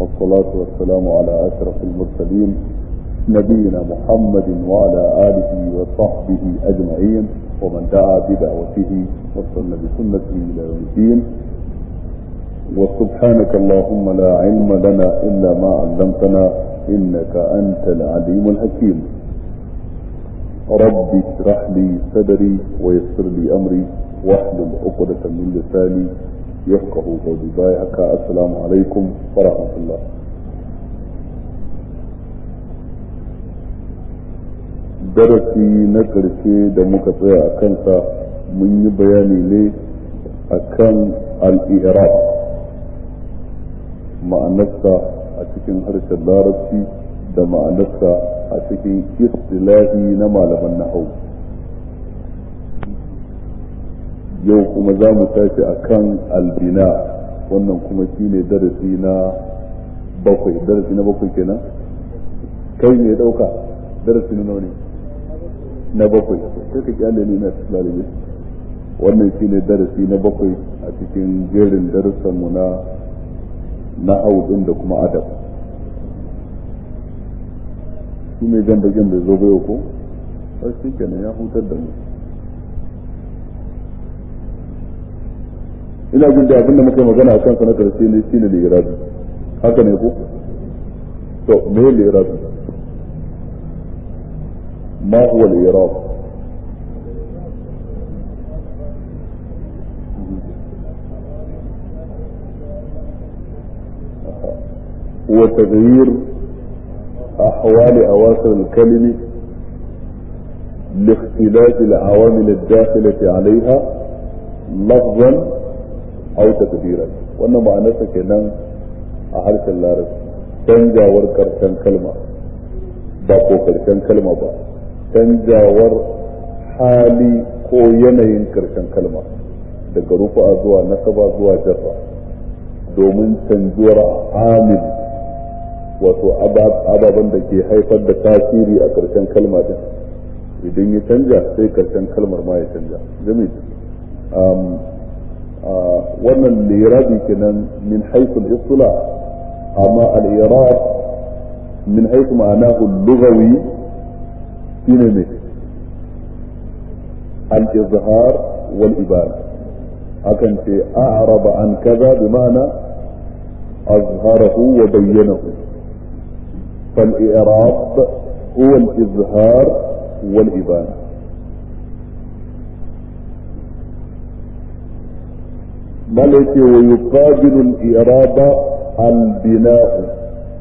والصلاة والسلام على أشرف المرسلين نبينا محمد وعلى آله وصحبه أجمعين ومن دعا بدعوته واستنى بسنته إلى يوم الدين وسبحانك اللهم لا علم لنا إلا ما علمتنا إنك أنت العليم الحكيم رب اشرح لي صدري ويسر لي أمري واحلل عقدة من لساني يفقه قولي بايعك السلام عليكم ورحمة الله darasi na ƙarshe da muka tsaya a kansa mun yi bayani ne a kan al'iraq ma'anarsa a cikin harshen larabci da ma'anarsa a cikin istilahi na malaman nahau yau kuma za mu tashi a kan albina wannan kuma shine darasi na bakwai darasi na bakwai kenan kai ne dauka darasi na ne na bakwai sai ka kyale ni na lalibe wannan shine darasi na bakwai a cikin jerin darussan mu na na din da kuma adab shi ne jan bakin bai zo bai ko har shi kenan ya hutar da mu ina jin da abin da muka yi magana a kansa na karshe ne shine lirabi haka ne ko to me lirabi ما هو الإيراد هو تغيير أحوال أواخر الكلمة لاختلاف العوامل الداخلة عليها لفظا أو تقديرا وأن معناتها كنان أحرف اللارس canjawar karshen kalma ba ko karshen kalma ba canjawar hali ko yanayin karshen kalma daga rufa zuwa nasaba zuwa jarra domin canjuwar amil wato ababen da ke haifar da tasiri a karshen kalma din idan ya canja sai karshen kalmar ma ya canja jami wannan lirabi kenan min haiful istula amma al-irab min haifu ma'anahu lugawi shine ne al-izhar wal ibana akan ce a'raba an kaza bi ma'ana azharahu wa bayyanahu fal i'rab huwa al-izhar wal ibana ملك ويقابل الإرادة البناء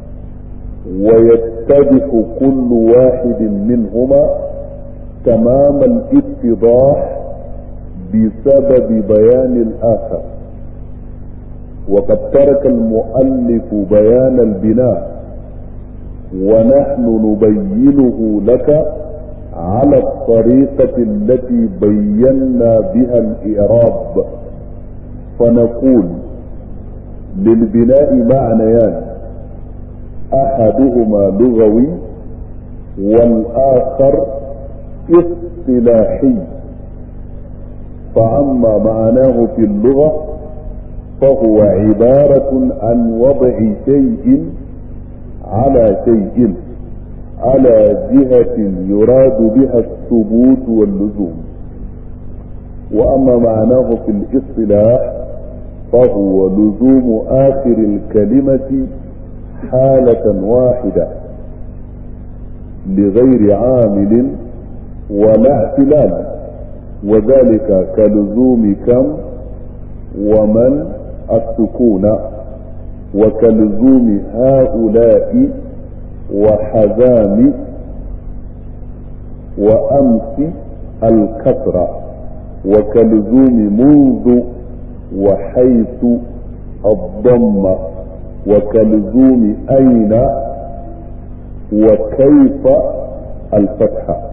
ويتضح كل واحد منهما تمام الاتضاح بسبب بيان الآخر وقد ترك المؤلف بيان البناء ونحن نبينه لك على الطريقة التي بينا بها الإعراب فنقول للبناء معنيان احدهما لغوي والاخر اصطلاحي فاما معناه في اللغه فهو عباره عن وضع شيء على شيء على جهه يراد بها الثبوت واللزوم واما معناه في الاصطلاح فهو لزوم آخر الكلمة حالة واحدة لغير عامل ولا اعتلال وذلك كلزوم كم ومن السكون وكلزوم هؤلاء وحزام وأمس الكسرة وكلزوم منذ وحيث الضم وكلزوم أين وكيف الفتحة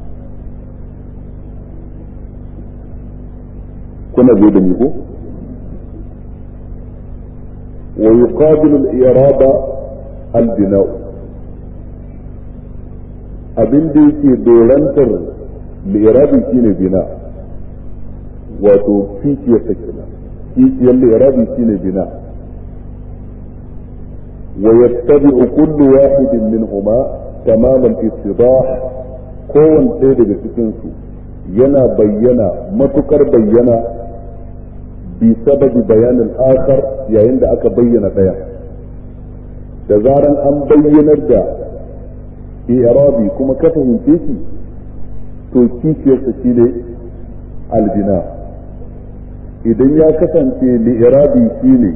كنا بيد ميهو ويقابل الإرادة البناء abin da yake dorantar li'irabi shine bina wato kishiyar ta kenan kishiyar li'irabi shine bina ويتبع كل واحد منهما تمام الاتضاح كون ɗaya daga cikinsu yana bayyana matukar bayyana bi sababi bayanin akar yayin da aka bayyana ɗaya da zaran an bayyanar da i'rabi kuma ka fahimce shi to kishiyarsa shi ne albina idan ya kasance li'irabi shi ne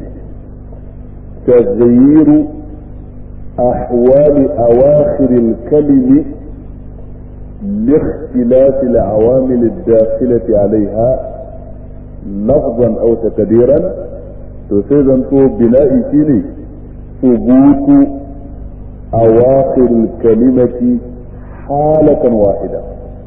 تغيير أحوال أواخر الكلم لاختلاف العوامل الداخلة عليها لفظا أو تقديرا تسيزن تو بناء شيني ثبوت أواخر الكلمة حالة واحدة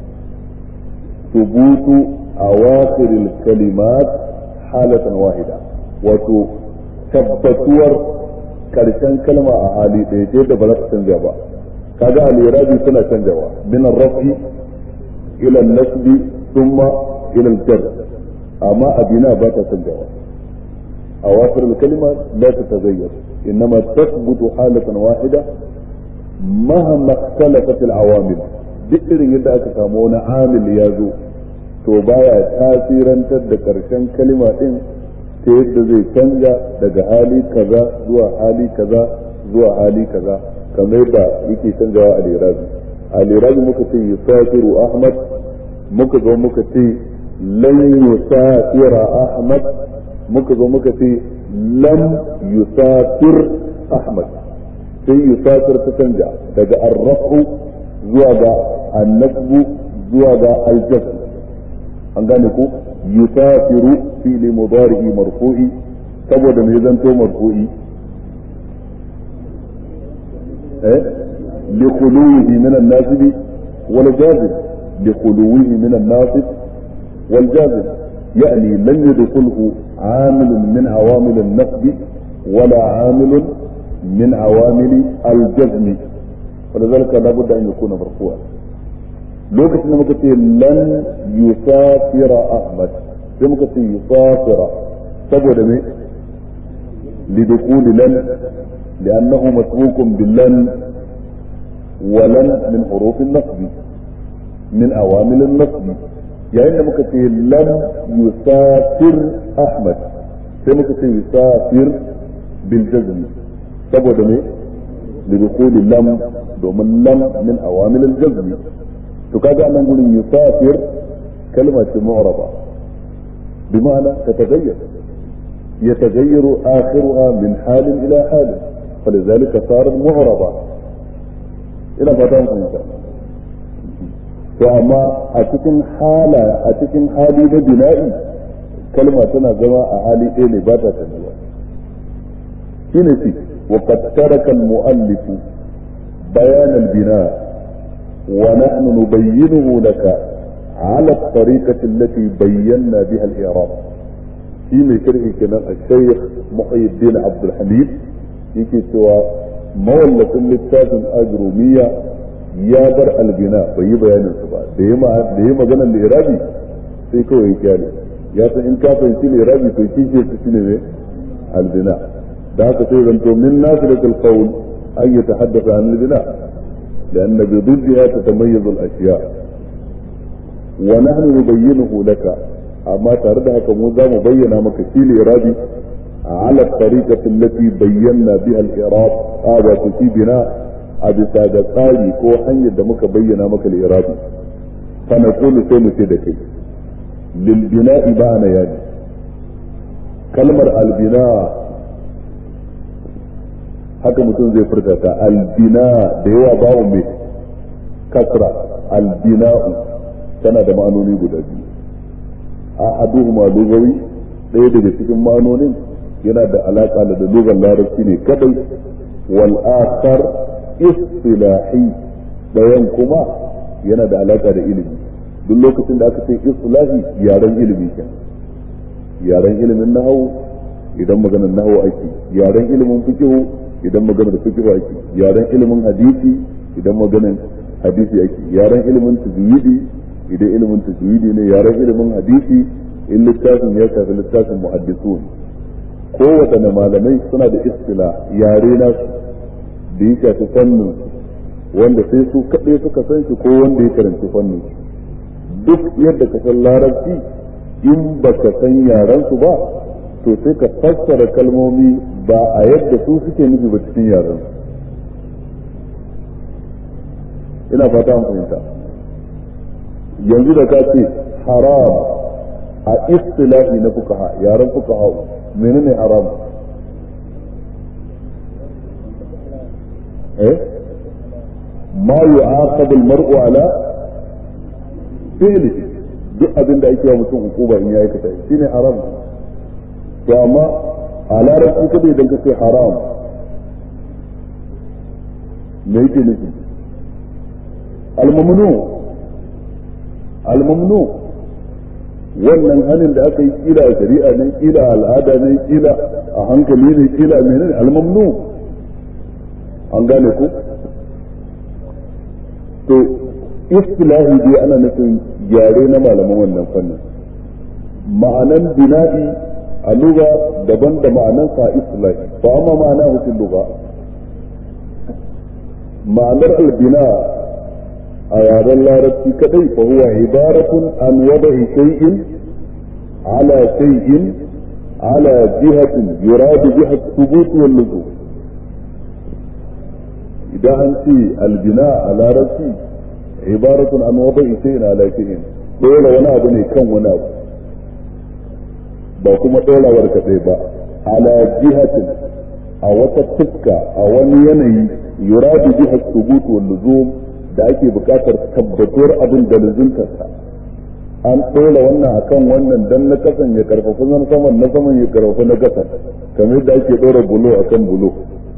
ثبوت أواخر الكلمات حالة واحدة وتو tabbatuwar karshen kalma a hali ɗaya ce da ba za ta canja ba kaga al-irabi suna canjawa min ar-raf'i ila an-nasbi thumma ila al-jar amma abina ba ta canjawa awafir al-kalima la tataghayyar innama tathbutu halatan wahida mahama ikhtalafat al-awamil duk irin yadda aka samu wani amil ya zo to baya tasirantar da karshen kalima din ta yadda zai canja daga hali kaza zuwa hali kaza zuwa hali kaza kamar yadda yake canjawa a lirabi a lirabi muka ce yusafiru ahmad muka zo muka ce lan yusafira ahmad muka zo muka ce lam yusafir ahmad sai yusafir ta canja daga arrafu zuwa ga annasbu zuwa ga aljazm an gane ku yusafiru fi'li mudari'i marfu'i saboda me zanto marfu'i eh li khuluwihi min an-nasib wal jazim li khuluwihi min an-nasib wal jazim يعني لن يدخله عامل من عوامل النصب ولا عامل من عوامل الجزم ولذلك لابد ان يكون مرفوعا lokacin da muka ce lan yusafira ahmad sai muka ce yusafira saboda me lidukuli lan li'annahu masbukun billan wa lan min hurufin nasbi min awamilin nasbi yayin da muka ce lan yusafir ahmad sai muka ce yusafir bil jazm saboda me lidukuli lam domin lam min awamilin jazmi to kaga anan gurin yusafir kalma ce mu'raba bi ma'ana tataghayyar يتغير آخرها من حال إلى حال فلذلك صارت معربة إلى فتاة فهمت to amma a cikin hala a cikin hali na bina'i kalma tana zama a hali ɗaya ne ba ta canjuwa shine shi wa qad taraka al-mu'allif bayan al-bina' ونحن نبينه لك على الطريقة التي بينا بها الإعراب في من شرح كلام الشيخ محي الدين عبد الحميد يكي سوى مولة للتاج الأجرومية يا بر البناء في بيان السبع ديما ديما جنا الإعرابي sai kawai kyale ya san in ka fahimci lirabi to kishi ta shine ne albina da haka sai zanto min nasilatul qawl an yatahaddatha an albina لأن بضدها تتميز الأشياء ونحن نبينه لك أما تردها كموزا مبينة مكسيل إرادي على الطريقة التي بينا بها الإراد هذا في بناء أبي سادة قالي كو حني دمك بينا مك الإرادي فنقول سيم سيدك للبناء بان يعني كلمة البناء haka mutum zai furta ta albina da yawa babu mai kasra albina'u tana da ma'anoni guda biyu a aduhuma lugawi ɗaya daga cikin ma'anonin yana da alaƙa da lugar larabci ne kadai wal akhar istilahi ɗayan kuma yana da alaƙa da ilimi duk lokacin da aka ce istilahi yaren ilimi kenan yaren ilimin nahawu idan maganar nahawu ake yaren ilimin fiqh idan maganar da fiqh ake yaren ilimin hadisi idan maganar hadisi ake yaren ilimin tajwidi idan ilimin tajwidi ne yaren ilimin hadisi in littafin ya shafi littafin muhaddisun kowaɗanne malamai suna da istila yare na da ya shafi fannin wanda sai su kaɗai suka san shi ko wanda ya karanci fannin duk yadda ka san larabci in ba ka san yaran su ba to sai ka fassara kalmomi ba a yadda su suke nufi ba cikin yaran ina fata an fahimta yanzu da ka ce haram a istilahi na fukaha yaran fukaha menene haram eh ma yu'aqabu al-mar'u ala fi'lihi duk abin da ake wa mutum hukuma in ya aikata shine haram to amma a larabci kada idan ka ce haram me yake nufi al-mamnu al-mamnu wannan hanin da aka yi kila a shari'a ne kila a al'ada ne kila a hankali ne kila a menene al-mamnu an gane ku to istilahi dai ana nufin yare na malaman wannan fannin ma'anan bina'i a lugha daban da ma'anan sa istilahi fa amma ma'ana hukun lugha ma'anar albina a yaren larabci kadai fa huwa ibaratun an wada'i shay'in ala shay'in ala jihatin yuradu biha thubut wal luzum idan an ce albina a larabci ibaratun an wada'i shay'in ala shay'in dole wani abu ne kan wani abu ba kuma dorawar kadai ba ala jihatin a wata fuska a wani yanayi yuradu biha thubut wal luzum da ake bukatar tabbatuwar abin da luzuntarsa an ɗora wannan akan wannan dan na kasan ya karfafa na saman na saman ya karfafa na kasan kamar yadda ake ɗora bulo akan bulo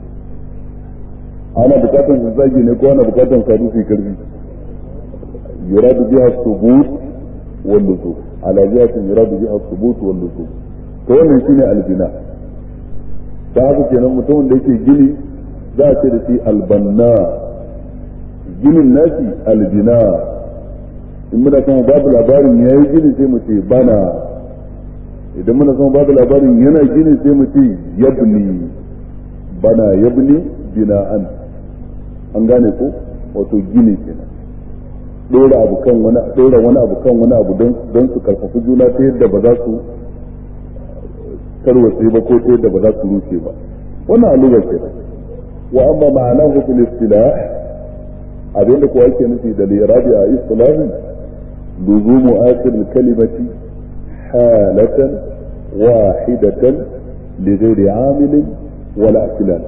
ana bukatar su zagi ne ko ana bukatar sadu su karfi yuradu biha thubut wal luzum ala jihatin yuradu biha thubut wal luzum to wannan shine albina ta haka kenan mutumin da yake gini za a ce da shi albanna ginin nasi albina in muna son babu labarin ya yi gini sai mu ce bana idan muna son babu labarin yana gini sai mu ce yabni bana yabni bina'an an gane ko wato gini kenan dora abu kan wani dora wani abu kan wani abu don don su karfafi juna ta yadda ba za su tarwatse ba ko ta yadda ba za su rushe ba wannan alugar kenan wa amma ma'anahu fil istilah abinda kuwa yake nufi da lirabi a islahi luzumu akhir kalimati halatan wahidatan li ghairi amilin wala akilan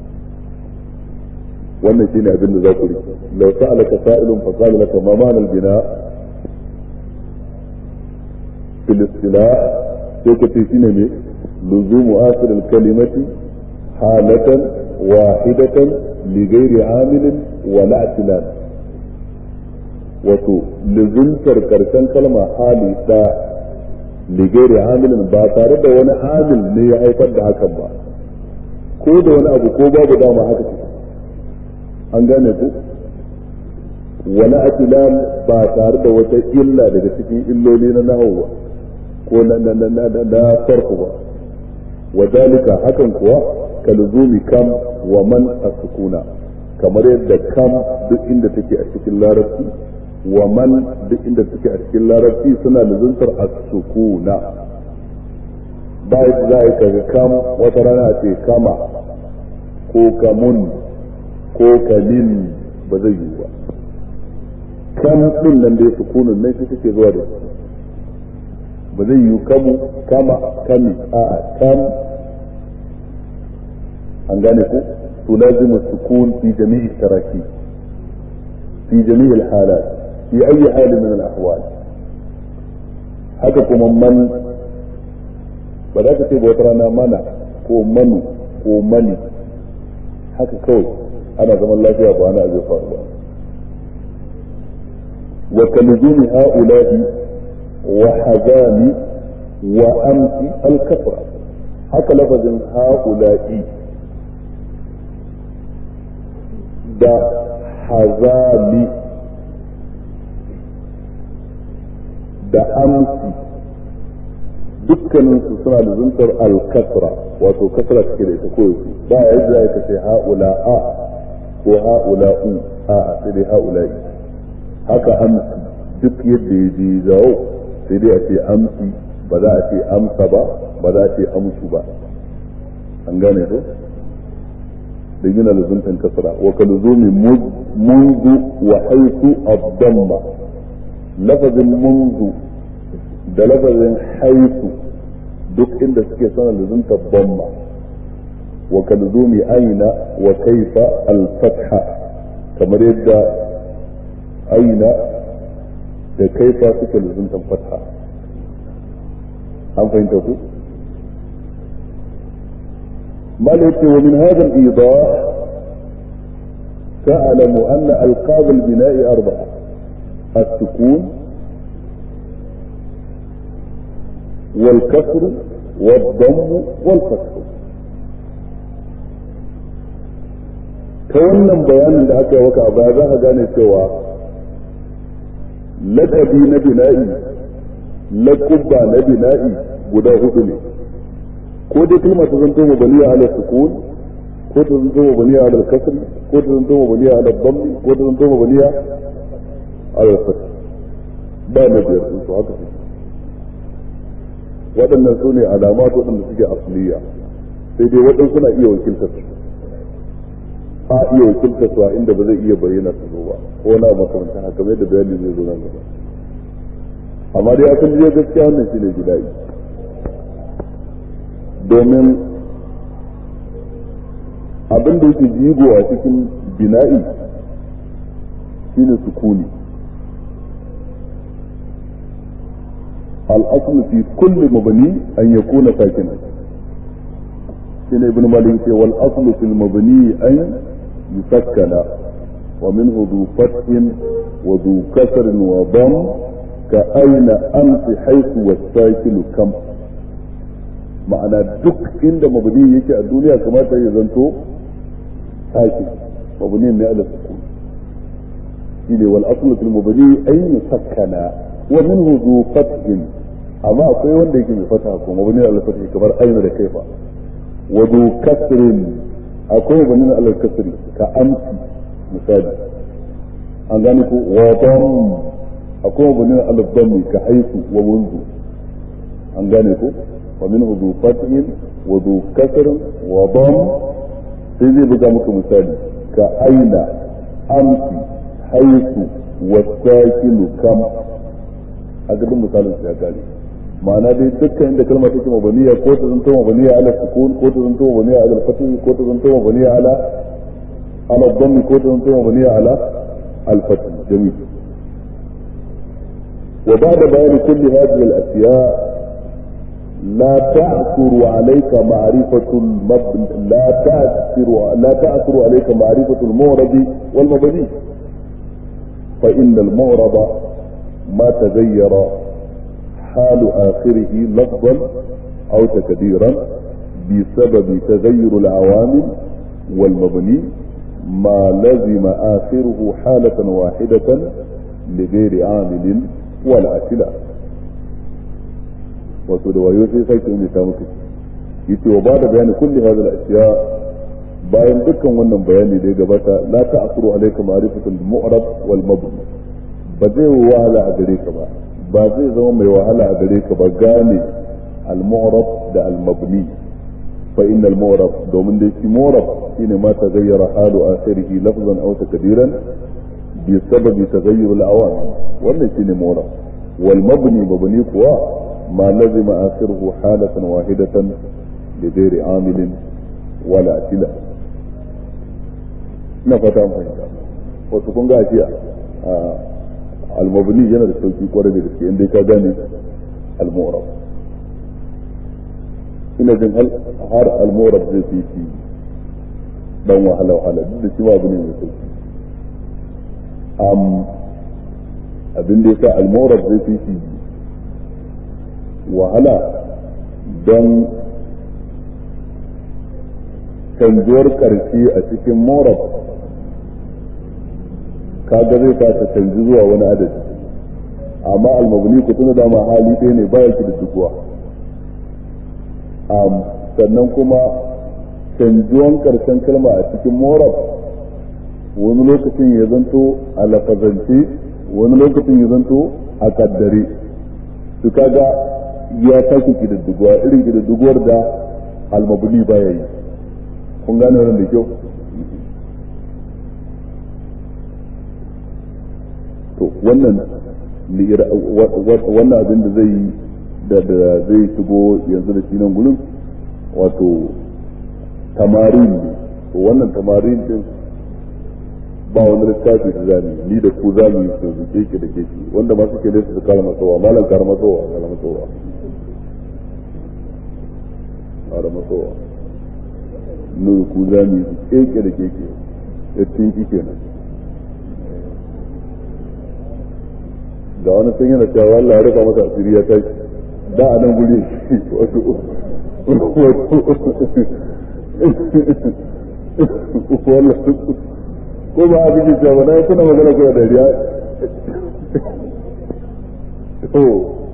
wannan shine abin da za ku rike law sa'alaka sa'ilun fa qala laka ma ma'ana al-bina fil istilah sai ka ce shine ne luzumu akhir kalimati halatan wahidatan li ghairi amilin wala atilan wato lizuntar karshen kalma hali da ligere amilin ba tare da wani amil ne ya haifar da hakan ba ko da wani abu ko babu dama haka ce an gane ku wala atilan ba tare da wata illa daga cikin illoli na nahawu ko na na na na na farko ba wadalika hakan kuwa kalzumi kam wa man asukuna kamar yadda kam duk inda take a cikin larabci wa man duk inda take a cikin larabci suna luzuntar as-sukuna ba yadda za a kaga kam wata rana ce kama ko kamun ko kamin ba zai yi ba kam din nan da ya sukunun nan shi take zuwa da ba zai yi kamu kama kami a'a kam an gane ku تلازم السكون في جميع التراكيب في جميع الحالات في أي حال من الأحوال haka kuma man ba za ka ce wata rana mana ko manu ko mani haka kawai ana zaman lafiya ba ana zai faru ba wa kalzumi ha'ula'i wa hazami wa amsi al-kasra haka lafazin ha'ula'i da hazami da amsi dukkaninsu suna da zuntar alkasra wato kasra take da ita ko yaushe ba ya yadda ya kace haula a ko ha'ula'u a sai dai ha'ula'i haka amsi duk yadda ya je zawo sai dai a ce amsi ba za a ce amsa ba ba za a ce amsu ba an gane ko da yana luzuntan kasra wa ka luzumi munzu wa haitu abdamma lafazin munzu da lafazin haitu duk inda suke sana luzunta bamma wa ka luzumi aina wa kaifa al-fatha kamar yadda aina da kaifa suke luzuntan fatha an fahimta ku مالك ومن هذا الإيضاح تعلم أن ألقاب البناء أربعة السكون والكسر والضم والفتح كونن bayanin da aka yi waka a baya za ka gane cewa lakabi na bina'i lakubba na bina'i guda hudu ne ko dai kalma ta zanto mabaniya ala sukun ko ta zanto mabaniya ala kasr ko ta zanto mabaniya ala dhammi ko ta zanto mabaniya ala fath ba na biyar sun su haka waɗannan su ne alamat waɗanda suke asliya sai dai waɗansu na iya wakiltar su a iya wakiltar su a inda ba zai iya bayyana su ba ko na makamantan haka mai da bayani zai zo nan gaba amma dai akan jiya gaskiya wannan shine gida'i domin abin da yake jigo a cikin bina'i shine sukuni الأصل في كل مبني أن يكون ساكنا شنو ابن مالك والأصل في المبني أن يسكن ومنه ذو فتح وذو كسر وضم كأين أمس حيث والساكن كم ma'ana duk inda mabni yake a duniya kamata ya zanto sake mabni ne ala sukun shine wal aslu fil mabni ay yusakkana wa minhu zu fathin amma akwai wanda yake mai fata ko mabni ala fathi kamar aina da kaifa wa zu kasrin akwai mabni ala kasri ka amsi misali an gane ko wa dam akwai mabni ala dhammi ka haifu wa munzu an gane ko ومنه ذو فتح وذو كسر وضم سيدي بقى مك مثالي كأين أمس حيث والساكن كم أقدم مثال سيكالي ma'ana dai dukkan inda kalma take mabaniya ko ta zanto mabaniya ala sukun ko ta zanto mabaniya ala fatih ko ta zanto mabaniya ala ala dhammi ko ta zanto mabaniya ala al fatih jami'i wa ba'da bayan kulli hadhihi al asya' لا تعثر عليك معرفة المبن لا تعثر لا تعثر عليك معرفة المعرب والمبني فإن المعرب ما تغير حال آخره لفظا أو تكديرا بسبب تغير العوامل والمبني ما لزم آخره حالة واحدة لغير عامل ولا اعتلاف wato da wayo sai sake ne ta muku yace wa ba da bayani kulli hadal ashiya bayan dukkan wannan bayani da ya gabata la ta'suru alayka ma'rifatul mu'rab wal mabni ba zai wahala a gare ka ba ba zai zama mai wahala a gare ka ba gane al mu'rab da al mabni fa inna al mu'rab domin da shi mu'rab shine ma taghayyara halu akhirih lafzan aw takdiran bi sababi taghayyur al awamil wannan shine mu'rab wal mabni mabni kuwa ما لزم آخره حالة واحدة لغير عامل ولا اعتلاء na fata an fahimta wasu kun ga jiya almabni yana da sauki kwarai da gaske inda ka gane almorab ina jin har almorab zai fi shi dan wahala wahala duk da shi ma abu ne mai sauki abin da ya sa almorab zai fi shi wahala don canjuwar ƙarshe a cikin morab kaga zai ta canji zuwa wani adadi amma almabni ku tuna dama hali ɗaya ne baya ki da duguwa sannan kuma canjuwan ƙarshen kalma a cikin morab wani lokacin ya zanto a lafazance wani lokacin ya zanto a kaddare su kaga ya sake kididdiguwa irin kididdiguwar da almabuni baya yi kun gane wannan da kyau to wannan wannan abin da zai da da zai shigo yanzu da shi nan gurin wato tamarin ne to wannan tamarin din ba wani littafi da zamu ni da ku zamu yi su keke da keke wanda ma suke da su kara masowa malam kara masowa kara masowa kara masowa ni ku zamu yi su keke da keke ya tinki kenan ga wani sun yana cewa Allah ya rufa masa asiri ya tashi da a nan guri wato wato ko ba a cikin cewa na kuna magana kuna dariya to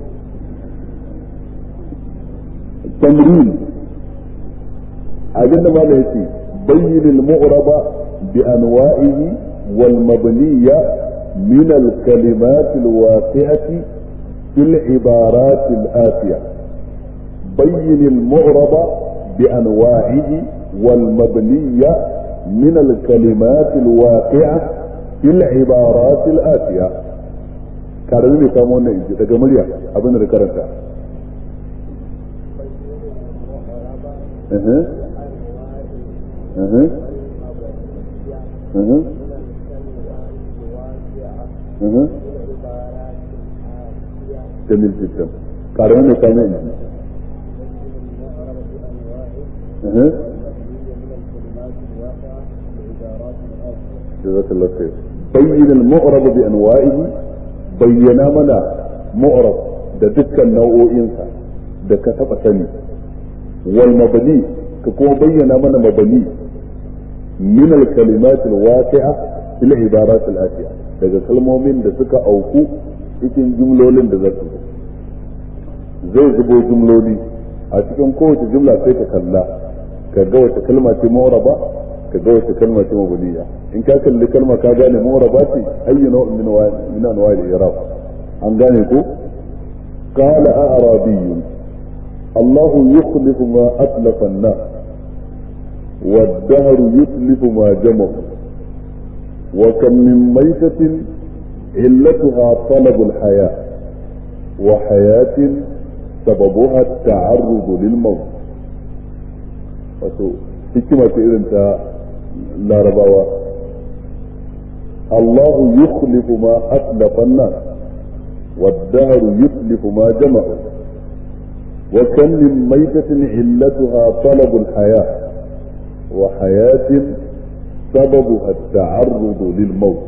tamrin abin da mala yake bayyin al-mu'raba bi anwa'ihi wal mabniyya min al-kalimat al-waqi'ati في العبارات الآتية بين المعرب بأنواعه والمبنية من الكلمات الواقعة في العبارات الآتية كارل ne samu wannan inji daga murya abin da karanta جميل جدا قارئون كمان اها جزاك الله خير بين المعرب بانواعه بينا منا معرب da dukkan nau'o'insa da ka taɓa sani wal mabani ka kuma bayyana mana mabani min al kalimat al waqi'a fil ibarat al atiya daga kalmomin da suka auku cikin jumlolin da za su zo zai zubo jumloli a cikin kowace jumla sai ka kalla ka ga wace kalma ce mawraba ka ga wace kalma ce mabniya in ka kalli kalma ka gane mawraba ce ayyu naw'in min min anwa'i al-i'rab an gane ko qala a'rabiy الله يخلف ما أتلف الناس والدهر يتلف ما جمع وكم من ميتة علتها طلب الحياة وحياة سببها التعرض للموت wato hikima ce irin ta larabawa Allahu yukhlifu ma aslafa an-nas والدهر يتلف ما جمعوا وكم من ميتة علتها طلب الحياة وحياة سببها التعرض للموت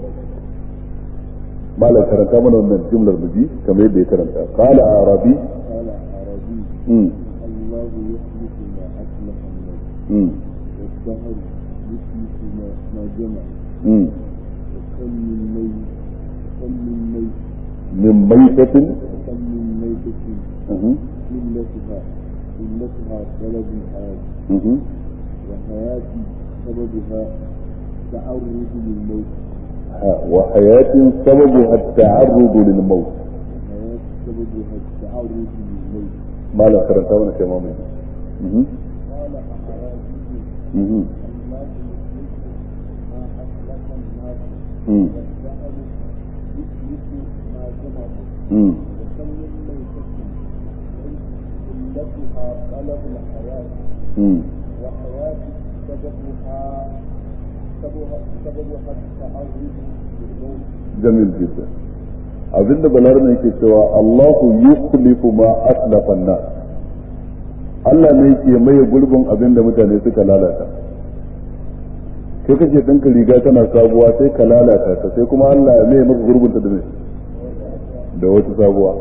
malam karanta mana wannan jumlar muji kamar yadda ya karanta qala arabi قال عربي mm الله يخلف ما أسلف الناس mm والدهر يخلف ما, ما جمع mm وكم من ميت وكم من ميت min maitatin وكم من ميتة mhm علتها علتها طلب الحياة mhm وحياة سببها تعرض للموت ha- wa hayatin sababuha at-ta'arrud lil maut وحياة سببها التعرض للموت malam karanta mana kai mamaye mhm قال أعرابي mhm الله يخلف ما أسلف الناس mm والدهر يخلف ما جمع mm وكم من ميتة علتها طلب الحياة mm وحياة سببها سببها سببها التعرض للموت jamil jiddan abinda balarna yake cewa Allahu yukhlifu ma aslafa an-nas Allah ne yake maye gurbin abinda mutane suka lalata kai kake dinka riga tana sabuwa sai ka lalata ta sai kuma Allah ya maye maka gurbin ta da me da wata sabuwa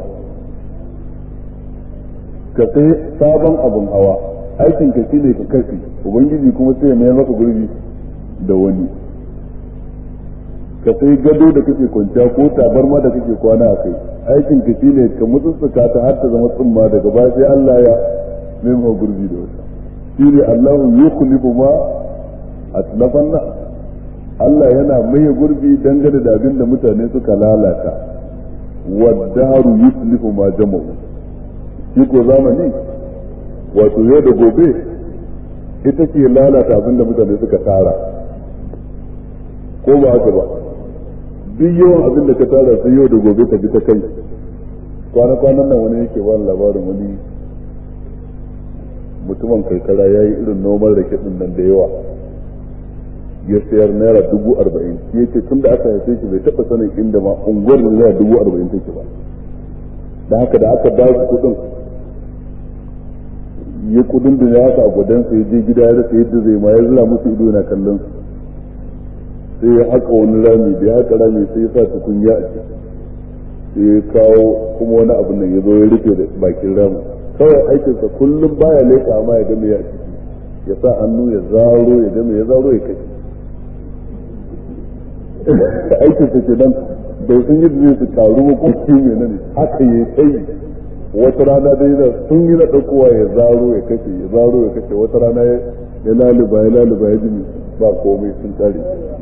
ka sai sabon abun hawa aikin ka shine ka kashe ubangiji kuma sai ya maye maka gurbi da wani ka sai gado da kake kwanciya ko tabarma da kake kwana a kai aikin ka shine ka mutsutsuka ta har ta zama tsumma daga baya sai Allah ya nemo gurbi da wata shine Allahu yukhlifu ma atlafan na Allah yana maye gurbi dangane da abin da mutane suka lalata waddaru yuslihu ma jama'u shi ko zamani wato yau da gobe ita ke lalata abin da mutane suka tara ko ba haka ba duk yawan abin da ka tara sai yau da gobe ka bi ta kai kwana-kwanan nan wani yake ba labarin wani mutumin karkara ya yi irin noman rake din nan da yawa ya sayar naira dubu arba'in ya ce tun da aka haife shi bai taɓa sanin inda ma unguwar da naira dubu arba'in take ba da haka da aka ba shi kuɗin ya kudin da ya haka a gwadansa ya je gida ya rasa yadda zai ma ya zira musu ido na kallon su sai ya haka wani rami da ya haka rami sai ya sa tukunya a ciki sai ya kawo kuma wani abu nan ya zo ya rufe da bakin ramin kawai aikinsa kullum baya leƙa amma ya game ya ciki ya sa hannu ya zaro ya game ya zaro ya kai aikinsa ke nan bai san yadda zai su karu ba ko shi ne nan haka ya kai wata rana dai da sun yi na ɗaukowa ya zaro ya kashe ya zaro ya kashe wata rana ya laluba ya laluba ya jini ba komai sun tsare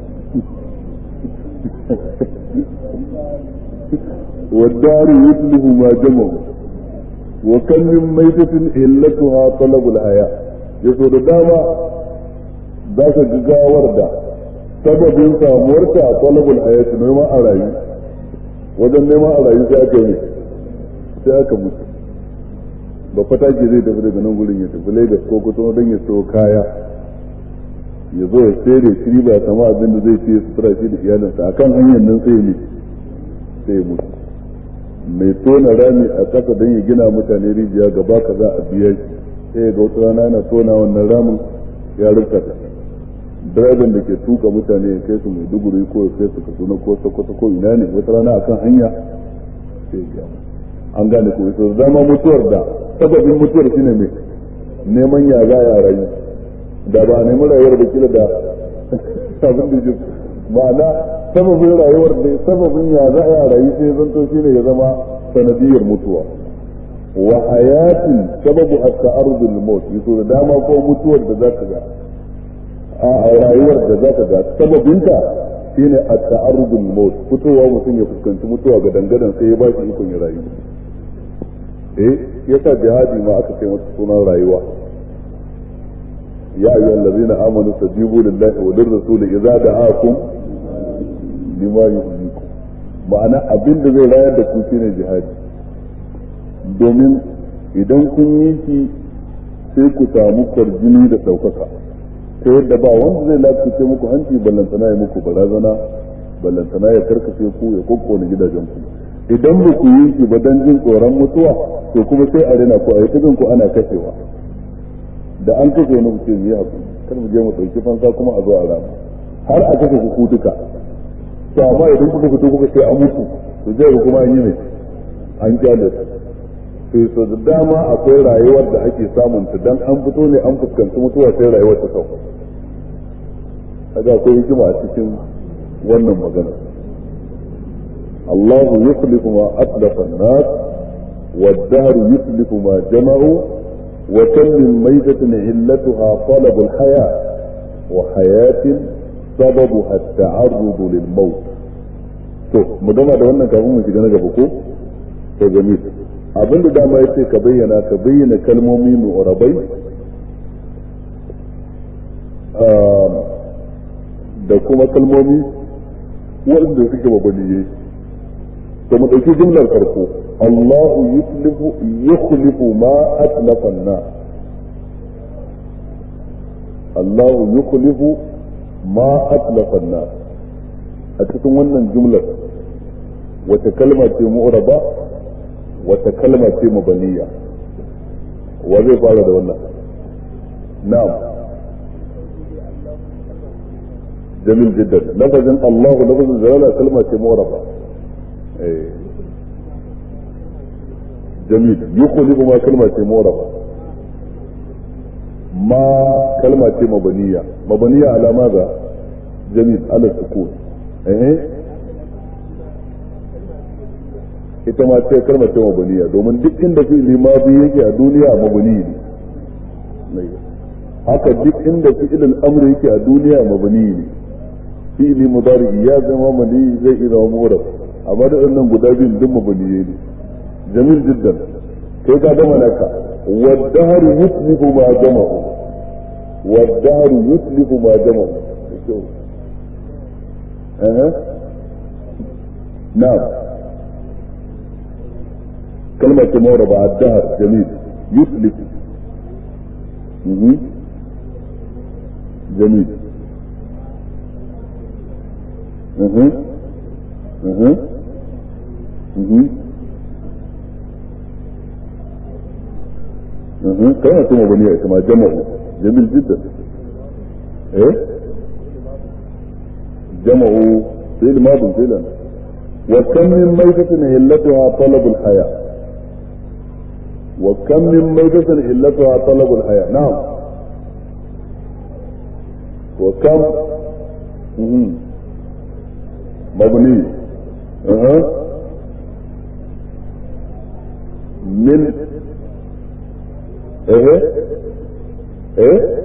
والدار يتلف ما جمعوا وكم من ميتة علتها طلب الحياة يسود داما ذاك جزاور دا sababin samuwarta a talabul hayati neman a rayu wajen neman a rayu sai aka yi sai aka mutu ba fata ke zai tafi daga nan gurin ya tafi Lagos ko kusa don ya so kaya ya zo ya tsere shiri ba sama abin da zai ce sutura shi da iyalinsa akan hanyar nan sai ne sai mutu mai tona rami a ƙasa don ya gina mutane rijiya gaba ka za a biya shi sai ga wata rana yana tona wannan ramin ya rufta ta direban da ke tuka mutane ya kai su mai duguri ko ya kai su kaduna ko sokoto ko ina ne wata rana akan hanya sai ya an gane ko ita zama mutuwar da sababin mutuwar shine mai neman ya za ya rayu da ba nemi rayuwar da kila da abin da ma'ana sababin rayuwar da sababin ya za a rayu sai zanto shine ya zama sanadiyar mutuwa wa hayatin sababu at-ta'arrudul maut yaso da dama ko mutuwar da za ka ga a rayuwar da za ka ga sababinta shine at-ta'arrudul maut fitowa mutum ya fuskanci mutuwa ga dangadan sai ya ba shi ikon ya rayu eh yasa jihadi ma aka kai masa sunan rayuwa ya ayyuhal ladzina amanu tajibu lillahi wa lirrasul idza da'akum lima yuhyikum ma'ana abin da zai rayar da ku shine jihadi domin idan kun yi shi sai ku samu kwarjini da ɗaukaka ta yadda ba wanda zai lafice muku hanci ballantana ya muku barazana ballantana ya karkace ku ya kokkone gidajen ku idan ba ku yi shi ba dan jin tsoron mutuwa to kuma sai a rena ku a yi ku ana kashewa da an kashe wani ku ce mu yi hakuri kar mu je mu ɗauki fansa kuma a zo a rama har a kashe ku duka to amma idan kuka fito kuka ce an mutu to zai ga kuma an yi ne an kyale to so da dama akwai rayuwar da ake samun ta dan an fito ne an fuskanci mutuwa sai rayuwar ta sauka kaga akwai hikima a cikin wannan magana الله يخلف ما أتلف الناس والدهر يخلف ما جمعوا وكم من ميتة علتها طلب الحياة وحياة سببها التعرض للموت to mu gama da wannan kafin mu shiga na gaba ko to jamil abin da dama yace ka bayyana ka bayyana kalmomi mu'rabai da kuma kalmomi waɗanda suke mabaliyai to mu ɗauki jumlar farko Allahu yuslifu yukhlifu ma atlafa na Allahu yukhlifu ma atlafa na a cikin wannan jumlar wata kalma ce mu'raba wata kalma ce mabaniya wa zai fara da wannan na'am jamil jiddan lafazin Allahu lafazin zalala kalma ce mu'raba جميل يخلف ما كلمة موربة ما كلمة مبنية مبنية على ماذا جميل على السكون ايه ita ma ce kalmar ce mabaniya domin duk inda fi'ili ma biyu yake a duniya mabani ne haka duk inda fi'ilin amri yake a duniya mabani ne fi'li mudari ya zama mali zai iya zama murab amma da wannan guda biyun duk mabaniye ne jamil jiddan kai ka gama naka والدهر يتلف ما جمعه والدهر يتلف ما جمعه أه. نعم كلمة موربة الدهر جميل يتلف مه. جميل اها اها اها كما ثم بنية كما جمعوا جميل جدا ايه جمعوا في الماضي فعلا وكم من ميتة علتها طلب الحياة وكم من ميتة علتها طلب الحياة نعم وكم مم. مبني أه. من ايه ايه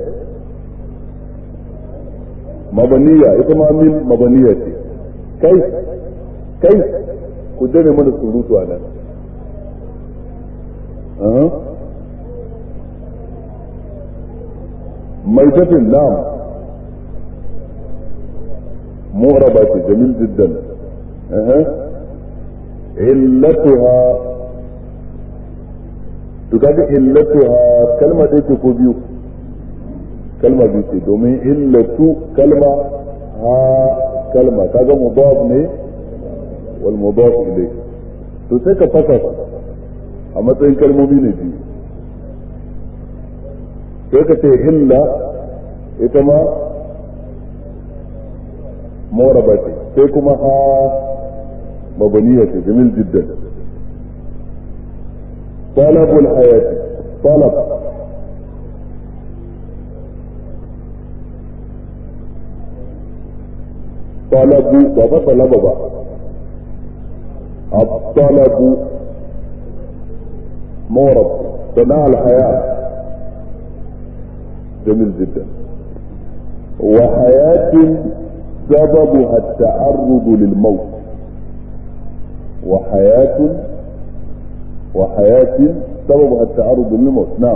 mabaniya ita ma min mabaniya ce kai kai ku dane mana surutu a nan mai tafin nam mu'raba ce jamil jiddan illatuha to kaga illatuha kalma ɗaya ce ko biyu kalma biyu ce domin illatu kalma ha kalma kaga mudaf ne wal mudaf ilay to sai ka fasa a matsayin kalmomi ne biyu sai ka ce illa ita ma moraba ce sai kuma ha mabaniya ce jamil jiddan طلب الحياة طلب طلب بابا طلب بابا الطلب مورد صناع الحياة جميل جدا وحياة سببها التعرض للموت وحياة وحياة سببها التعرض للموت نعم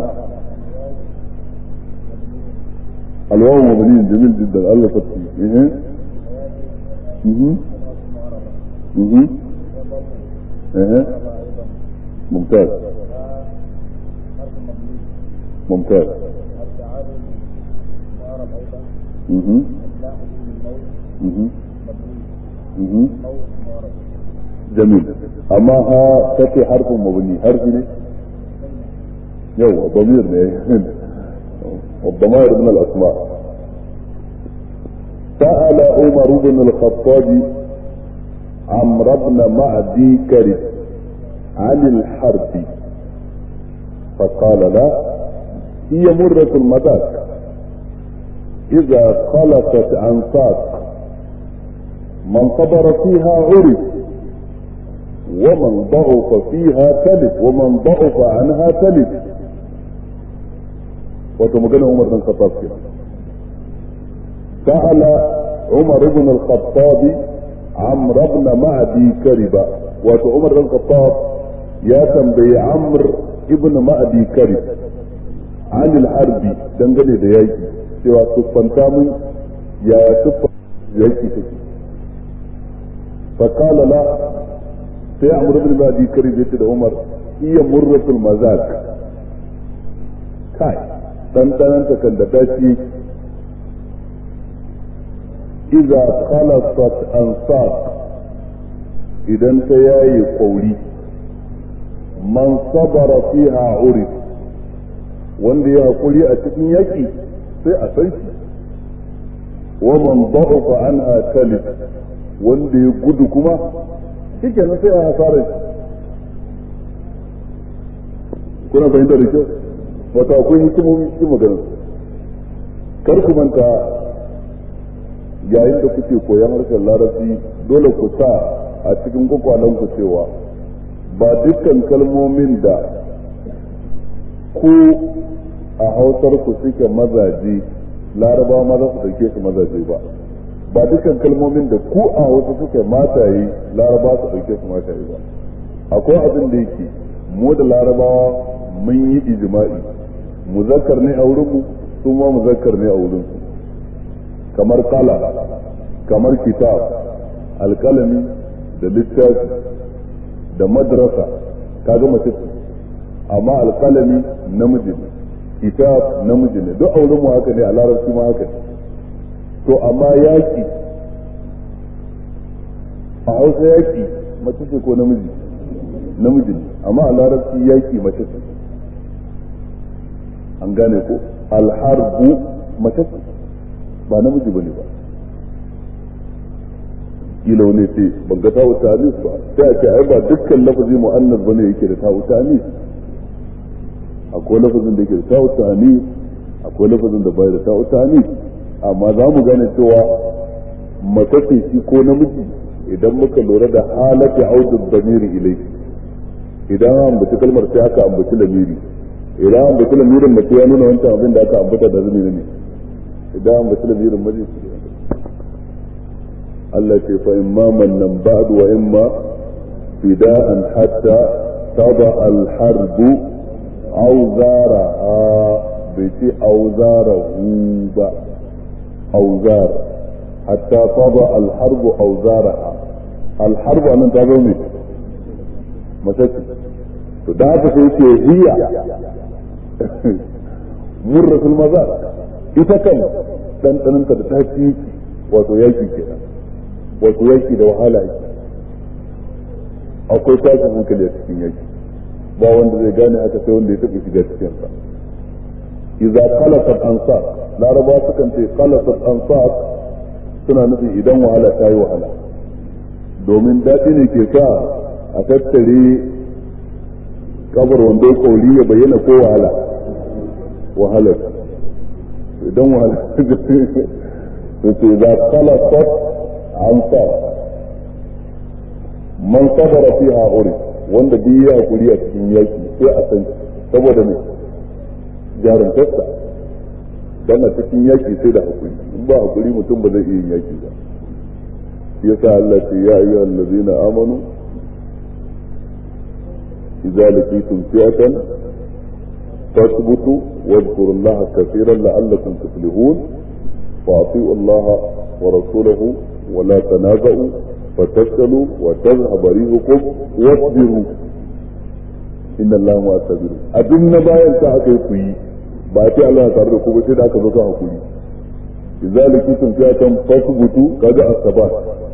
الواو مبني جميل جدا الله تطفي ايه ايه ايه ايه ممتاز ممتاز ايه ايه ايه جميل amma ha take harfin mabni harfi ne yau ضمير ne والضمائر من الاسماء سأل عمر بن الخطاب عمرو بن معدي كرب عن الحرب فقال لا هي مرة المذاق إذا خلصت عن ساق من صبر فيها عرف ومن ضعف فيها تلف ومن ضعف عنها تلف وتمجن عمر بن الخطاب كده سأل عمر بن الخطاب عمرو بن معدي كربة وتو عمر بن الخطاب يا تنبي عمرو ابن معدي كرب عن الحرب دنجلي da yaki cewa siffanta mun ya siffa yaki take فقال لا sai amur bin ba kari zai ce da umar iya murratul mazak kai ɗanɗananta kan da tashi iza khalasat ansar idan ta yayi kwauri man sabara fiha urif wanda ya hakuri a cikin yaki sai a san shi wa man da'ufa anha talib wanda ya gudu kuma shi kenan sai a hasarar kuna fahimtar da kyau wata akwai hikimomi cikin maganar kar ku manta yayin da kuke koyan harshen larabci dole ku sa a cikin kwakwalen ku cewa ba dukkan kalmomin da ku a hausar ku suke mazaje laraba ma za su dauke su mazaje ba ba dukkan kalmomin da ku a wasu suke mataye laraba su ɗauke su mataye ba akwai abin da yake mu da larabawa mun yi ijma'i muzakkar ne a wurinmu su ma muzakkar ne a wurinsu kamar kala kamar kitab alkalami da littafi da madrasa kaga mace amma alkalami namiji ne kitab namiji ne duk auren mu haka ne a larabci ma haka ne to amma yaki a hausa yaki mace ce ko namiji namiji ne amma a larabci yaki mace ce an gane ko alharbu mace ce ba namiji bane ba kila wani ce ban ga ta'u ta'anis ba sai a ce ai ba dukkan lafazi mu'annas bane yake da ta'u ta'anis akwai lafazin da yake da ta'u ta'anis akwai lafazin da bai da ta'u ta'anis amma za mu gane cewa mace ce shi ko namiji idan muka lura da halati audu damiri ilai idan an ambaci kalmar sai aka ambaci lamiri idan an ambaci lamirin mace ya nuna wancan abin da aka ambata da zumi ne idan an ambaci lamirin mace Allah ce fa imma mannan ba'd wa imma fida'an hatta tada al-harb auzara bai ce auzara hu ba auzar hatta tada al-harb auzara al-harb anan ta zo ne mace to da haka sai ce hiya murratul mazar ita kan dandananta da ta ci wato yaki kenan wato yaki da wahala yake akwai tashin hankali a cikin yaki ba wanda zai gane haka sai wanda ya taɓa shiga cikin sa idza qalasat ansar laraba sukan ce qalasat ansar suna nufin idan wahala ta yi wahala domin daɗi ne ke sa a tattare kabar wando kauri ya bayyana ko wahala wahalar idan wahala su ce za qalasat ansar man sabara fiha uri wanda duk ya hakuri a cikin yaki sai a san saboda me jarumtarsa dan a cikin yaki sai da hakuri in ba hakuri mutum ba zai iya yin yaki ba yasa Allah ce ya ayyuhal ladzina amanu idza laqitum fi'atan fasbutu واذكروا الله كثيرا لعلكم تفلحون واطيعوا الله ورسوله ولا تنازعوا فتفشلوا وتذهب ريحكم واصبروا ان الله مع الصابرين abin na bayan sa aka yi kuyi ba ce Allah ya tare da ku ba sai da aka zo ta hakuri idza lakitum fiatan fasbutu kaga asabat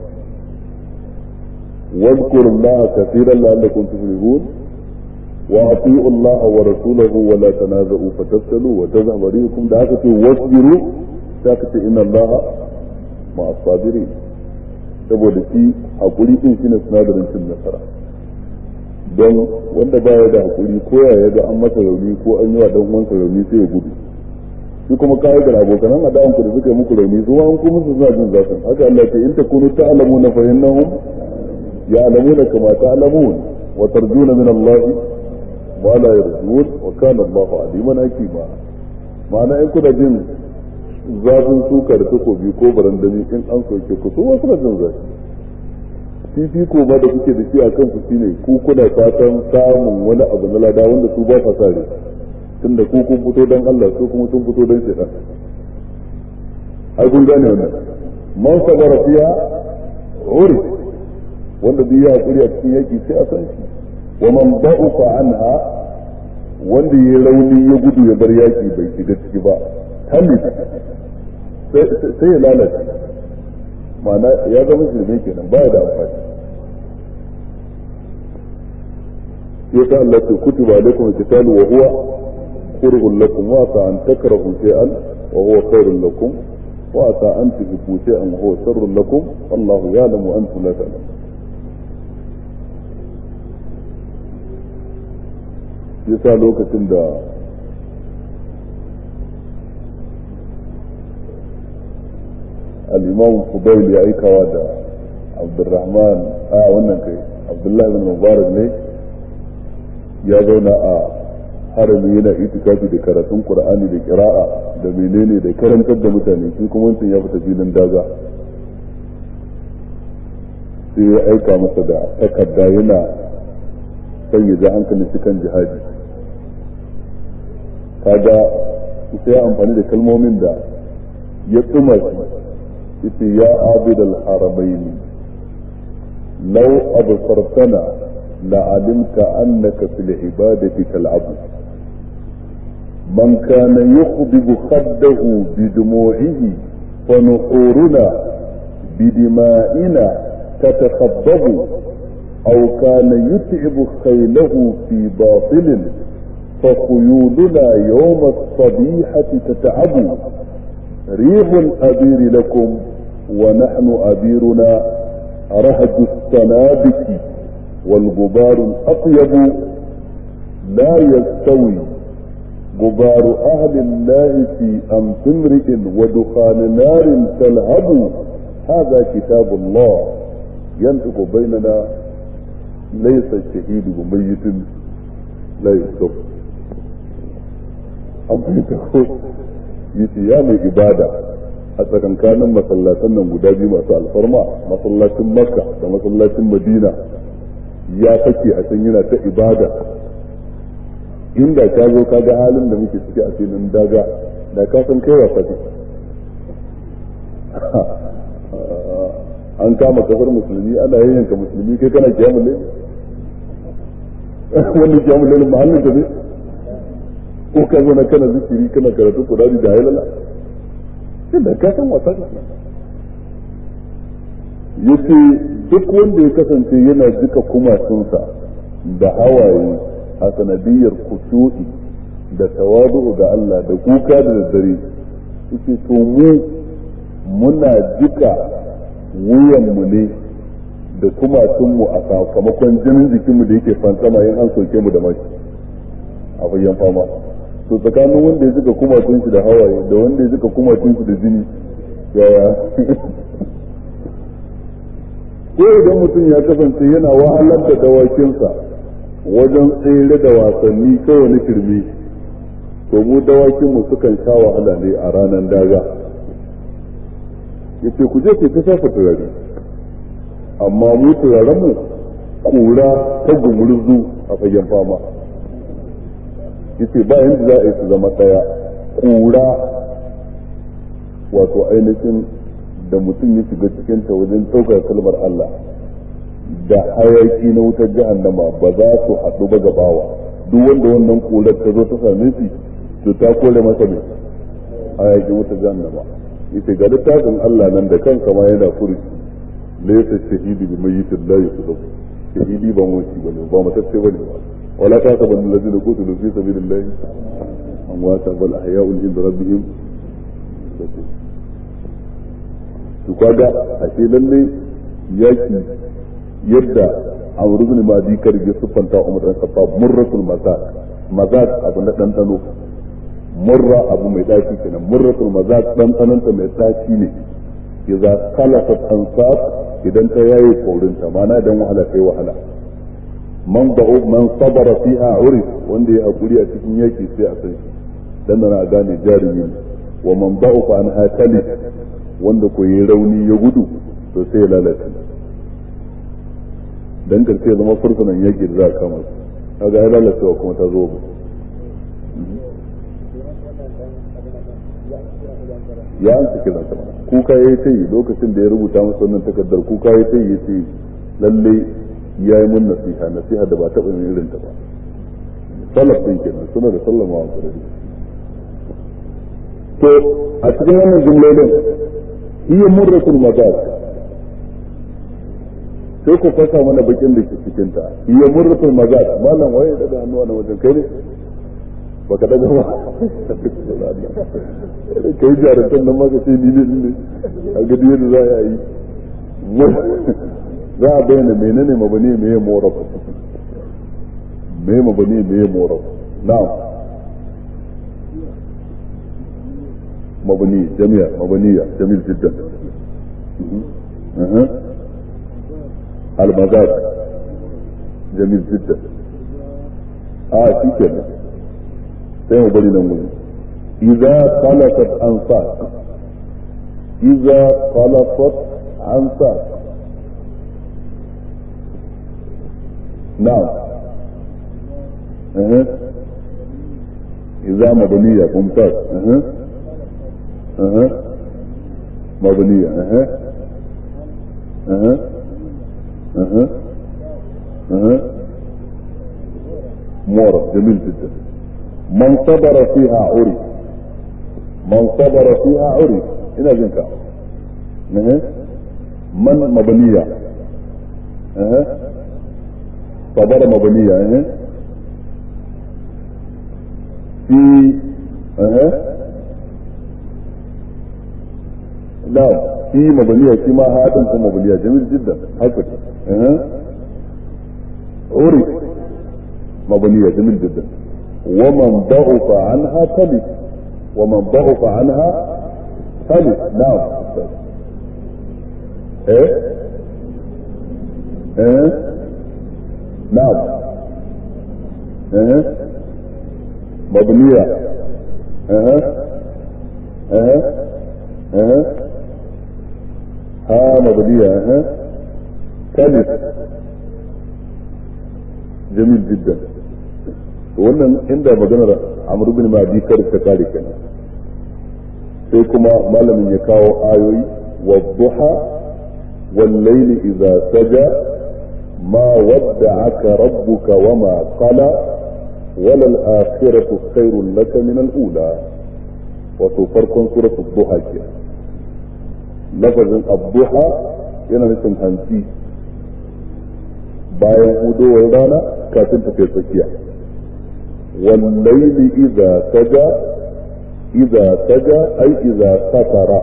واذكروا الله كثيرا لعلكم تفلحون واطيعوا الله ورسوله ولا تنازعوا فتفشلوا وتذهب ريحكم da aka ce wasbiru sai aka ce inna Allah ma asabiri saboda shi hakuri din shine sinadarin cin nasara don wanda baya da hakuri ko ya ga an masa rauni ko an yi wa dan uwansa rauni sai ya gudu shi kuma kai da abokan adawan ku da suka yi muku rauni su an kuma su suna jin zafin haka Allah ce in takunu ta'lamuna fa innahum ya'lamuna kama ta'lamun wa tarjuna min Allah ma la yarjun wa kana Allahu aliman hakima ma'ana in kuna jin zafin suka da takobi ko barandami in an soke ku su wasu jin zafi fifiko ma da kuke da shi a kansu shine ku kuna fatan samun wani abu na lada wanda su ba sa sare tunda ku kun fito dan Allah su kuma sun fito dan shaitan ai kun gane wannan man sabara fiya uri wanda duk ya hakuri a cikin yaki sai a san shi wa man ba'ufa anha wanda ya rauni ya gudu ya bar yaki bai shiga ciki ba hali sai ya lalace ma'ana ya zama shirme kenan baya da amfani ya sa Allah ce kutiba alaikum alqitalu wa huwa kurhun lakum wa sa an takrahu shay'an wa huwa khairun lakum wa sa an tuhibbu shay'an wa huwa sharrun lakum wallahu ya'lamu wa antum la ta'lamun yasa lokacin da الإمام فضيل يا أيكا دا عبد الرحمن آه wannan kai Abdullah bin Mubarak ne ya zauna a harami yana itikafi da karatun Qur'ani da kira'a da menene da karantar da mutane shi kuma wancan ya fita filin daga sai ya aika masa da takarda yana son ya ja hankalin shi kan jihadi kaga sai ya amfani da kalmomin da ya tsuma shi yace ya abidal haramaini law absartana لعلمت أنك في العبادة كالعبد من كان يخضب خده بدموعه فنحورنا بدمائنا تتخضب أو كان يتعب خيله في باطل فخيولنا يوم الصبيحة تتعب ريح الأبير لكم ونحن أبيرنا رهج السنابك والغبار الأطيب لا يستوي غبار أهل الله في أمس امرئ ودخان نار تلهب هذا كتاب الله ينطق بيننا ليس الشهيد بميت لا يستوي أم yace ya mai ibada a tsakankanin masallatan nan guda biyu masu alfarma masallacin makka da masallacin madina ya fake a can yana ta ibada inda ka zo ka ga halin da muke ciki a filin daga da ka san kai wasa ce an kama kasar musulmi ana yayyanka musulmi kai kana kiyamun ne wanda kiyamun ne mahallin ka ne ko ka zo na kana zikiri kana karatu kudari da halala da ka san wasa ce yace duk wanda ya kasance yana jika kumatunsa da hawaye a sanadiyar kushu'i da tawadu ga Allah da kuka da daddare yace to mu muna jika wuyanmu ne da kumatunmu a sakamakon jinin jikinmu da yake fansama yin an soke mu da mashi a bayyan fama to tsakanin wanda ya jika kumatun shi da hawaye da wanda ya jika kumatun shi da jini yaya ko idan mutum ya kasance yana wahalar da dawakinsa wajen tsere da wasanni kawai na shirme to mu dawakinmu sukan sha wahala ne a ranar daga yace ku je ku ta shafa turare amma mu turarenmu kura ta gumurzu a fagen fama yace ba yanda za a yi su zama ɗaya kura wato ainihin da mutum ya shiga cikin ta wajen ɗaukar kalmar Allah da hayaki na wutar jahannama ba za su haɗu ba gabawa duk wanda wannan kurar ta zo ta same shi to ta kore masa mai hayakin wutar jahannama yace ga littafin Allah nan da kansa ma yana furuci laysa shahidi bi mayyitin la yusab shahidi ba mutu bane ba matacce bane ba wala ta saban allazina qutilu fi sabilillah amwata bal ahya'un inda rabbihim to kaga ashe lalle yaki yadda amru bin madi kar ya sufanta umar dan khattab murratul mazaq mazaq abu na dandano murra abu mai daci kenan murratul mazaq dandananta mai daci ne idza khalafat ansab idan ta yayi korinta mana idan wahala kai wahala man ba'u man sabara fiha urif wanda ya hakuri a cikin yaki sai a san dan na gane jarumi wa man ba'u fa an hatali wanda ko yi rauni ya gudu to sai ya lalata dan karshe zama fursunan yaki da za a kama su kaga ya lalacewa kuma ta zo ya an cikin nasa mana kuka ya yi ta yi lokacin da ya rubuta masa wannan takardar kuka ya ta yi ya ce lalle ya yi mun nasiha nasiha da ba taɓa yin irin ta ba salaf din kenan suna da sallama wa sarari to a cikin wannan jumlolin hiya murratul mazaq sai ku fasa mana bakin da ke cikin ta hiya murratul mazaq malam waye daga hannuwa na wajen kai ne baka daga ba kai jarantar nan maka ce ni ne ne a gadi yadda za a yi za a bayyana menene mabani me ya morab me mabani me ya morab na'am mabani jami'a mabaniya jamil jiddan المزاج جميل جدا اه shi kenan sai mu bari nan gudu idza khalaqat ansaq idza khalaqat ansaq na'am eh إذا مبنية ممتاز أه. أه. مبنية أه. أه. أه. أه. مورد جميل جدا من صبر فيها عرف من صبر فيها عرف هنا جنك أه. من مبنية أه. صبر مبنية أه. في أه. لا في مبنية كما هذا مبنية جميل جدا هكذا أه. عرف مبنية جميل جدا ومن ضعف عنها تلف ومن ضعف عنها تلف نعم ايه ايه نعم ايه مبنية اها اها اها ها مبنية اها ثالث جميل جدا wannan inda maganar amr bin madi kar ta kare kenan sai kuma malamin ya kawo ayoyi wa duha wal layli idza saja ma wadda'aka rabbuka wa ma qala وللآخرة خير لك من الأولى وتفرق سورة الضحى كده لفظ الضحى yana nufin hanci bayan hudowar rana kafin tafiya tsakiya wallaili idza saja idza saja ai idza satara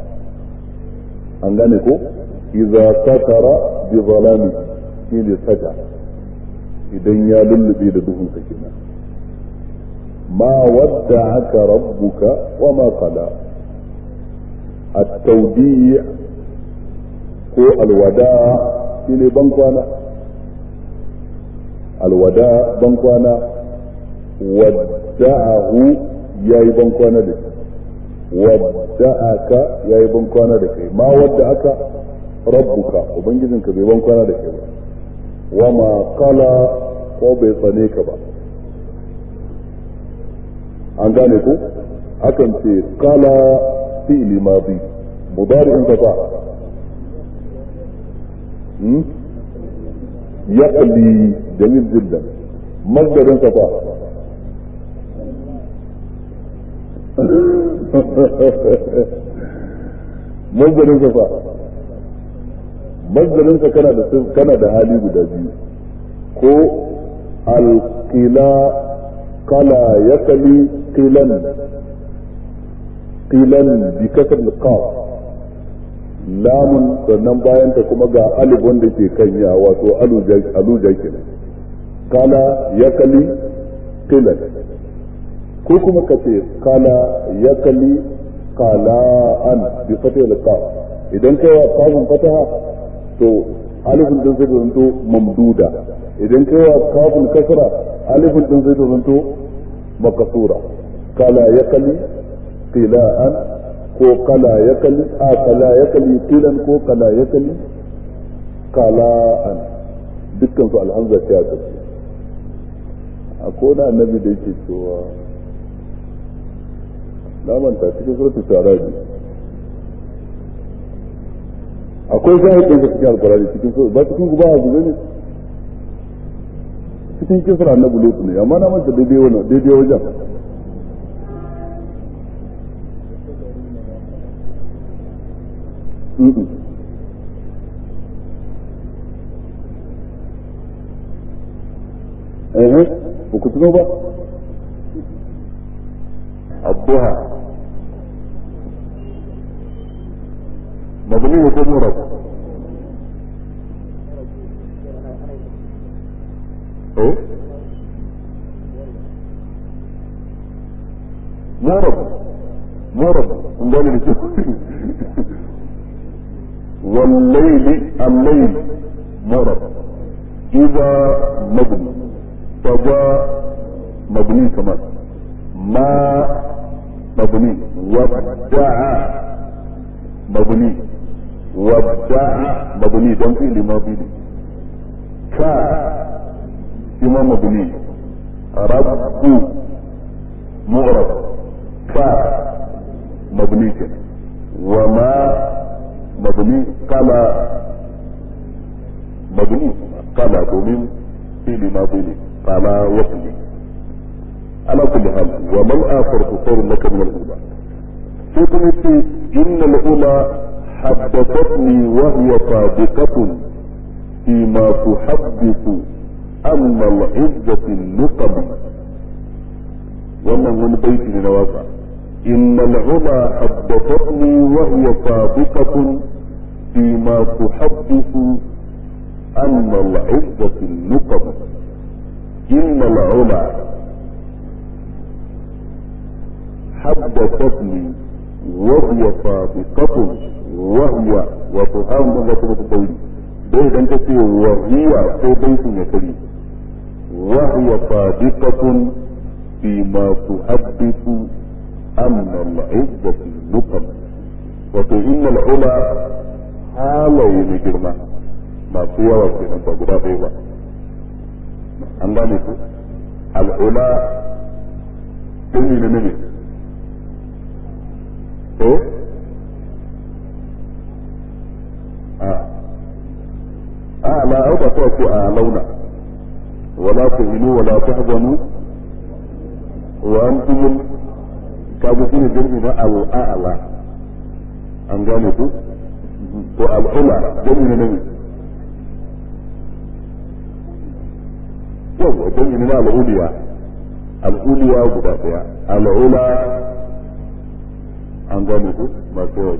an gane ko idza satara bi zalami shine saja idan ya lullube da duhun sa kenan ma wadda aka rabbuka wa ma qala at-tawdi' ko alwada shine ban kwana alwada ban kwana wadda'ahu yayi ban kwana da wadda'aka yayi ban kwana da kai ma wadda aka rabbuka ubangijinka bai ban kwana da kai ba wama kala ko bai tsane ka ba an gane ku akan ce kala fi'li madi mudari'in ka fa yaqli jamil jiddan masdarin ka fa masdarin ka fa mazdarinsa kana da kana da hali guda biyu ko alqila kala yakali qilan qilan bi kasr alqaf lamun sannan bayan ta kuma ga alif wanda ke kan ya wato aluja aluja kenan kala yakali qilan ko kuma kace kala yakali qala'an bi fatil alqaf idan kai wa kafin fataha to alifin din zai zanto mamduda idan kai wa kafin kasra alifin din zai zanto makasura kala ya kali qila'an ko kala ya kali a kala ya kali qilan ko kala ya kali kala'an dukkan su alhamza ta ya kace a kona annabi da yake cewa na manta cikin suratul sharabi akwai shahidin da cikin alkurani cikin so ba cikin guba abu ne cikin kisra na bulutu ne amma na manta daidai wannan daidai wajen eh ba ku tuno ba abduha مبني وكم مرض ايه مرض مرض قال لي والليل الليل مرض اذا مبني فجاء مبني كمان ما مبني ودع مبني ودع مبني دم في ماضي كا shi ma mabni rabbu mu'rab ka mabni kenan wa ma mabni kala mabni kala domin fili ma ne kala wasli ala kulli hal wa mal akhar khairun laka min al-ula sai kuma ce inna al-ula haddathatni wa hiya sadiqatun فيما تحدث أن العزة النقم wannan wani baiti ne na waka inna al'ula haddathatni wa hiya sabiqatun fi ma tuhaddithu anna al'izzati nuqab inna al'ula haddathatni wa hiya sabiqatun wa hiya wa tuhamu wa tuhamu dai idan ka ce wa hiya ko baitin ya kari wa hiya sadiqatun fi ma tuhaddithu anna al-izzati nuqam wato inna al-ula halaye na girma masu yawa kenan ba guda ɗaya ba an gane ku al-ula ɗin ne ne eh a أعلى أو تأتي أعلونا ولا تهنوا ولا تحزنوا وأنتم كابتين جرمنا الأعلى أن قالوا والعلى جرمنا نمي يوم جرمنا العليا العليا بدأتها العلى أن قالوا ما سوى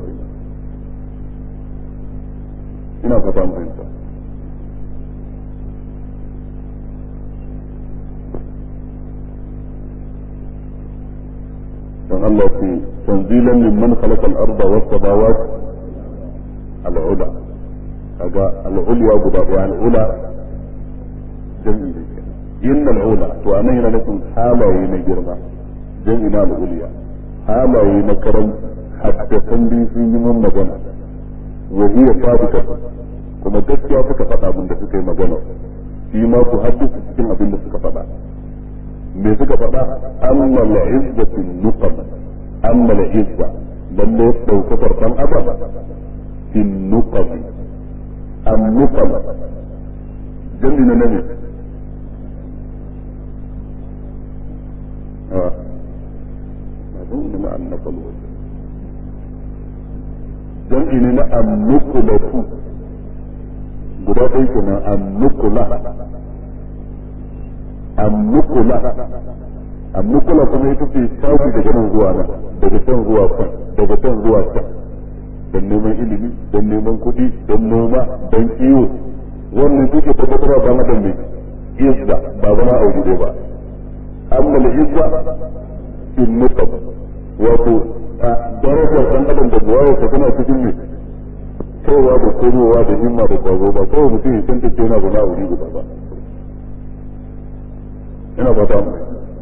ina fata mu fahimta dan Allah ce tanzilan mimman khalaqa al-arda was samawat al-ula kaga al-ulya guda ɗaya al-ula jami'i ne inna al-ula to anan yana nufin halaye na girma jami'i na al-ulya halaye na karam haddasan bi sun yi mun magana wa hiya sabita kuma gaskiya suka faɗa abin da suka yi magana shi ma ku haddasa cikin abin da suka faɗa me suka faɗa amma la izzatu nuqam amma la izza lalle daukakar dan adam fi nuqam am nuqam jami na nabi ah أظن مع النقل جمع لنا النقلة guda ɗaya kenan annukula annukula annukula kuma ita ce shafi daga nan zuwa nan daga can zuwa can daga can zuwa can don neman ilimi don neman kuɗi don noma don kiwo wannan suke tabbatarwa ba na dan izza ba zama aure dai ba amma da izza in nukab wato a darajar ɗan adam da buwaya ta tana cikin mai kaiwa da komowa da himma da kwazo ba kawai mutum ya san take yana zama a wuri guda ba ina fata mu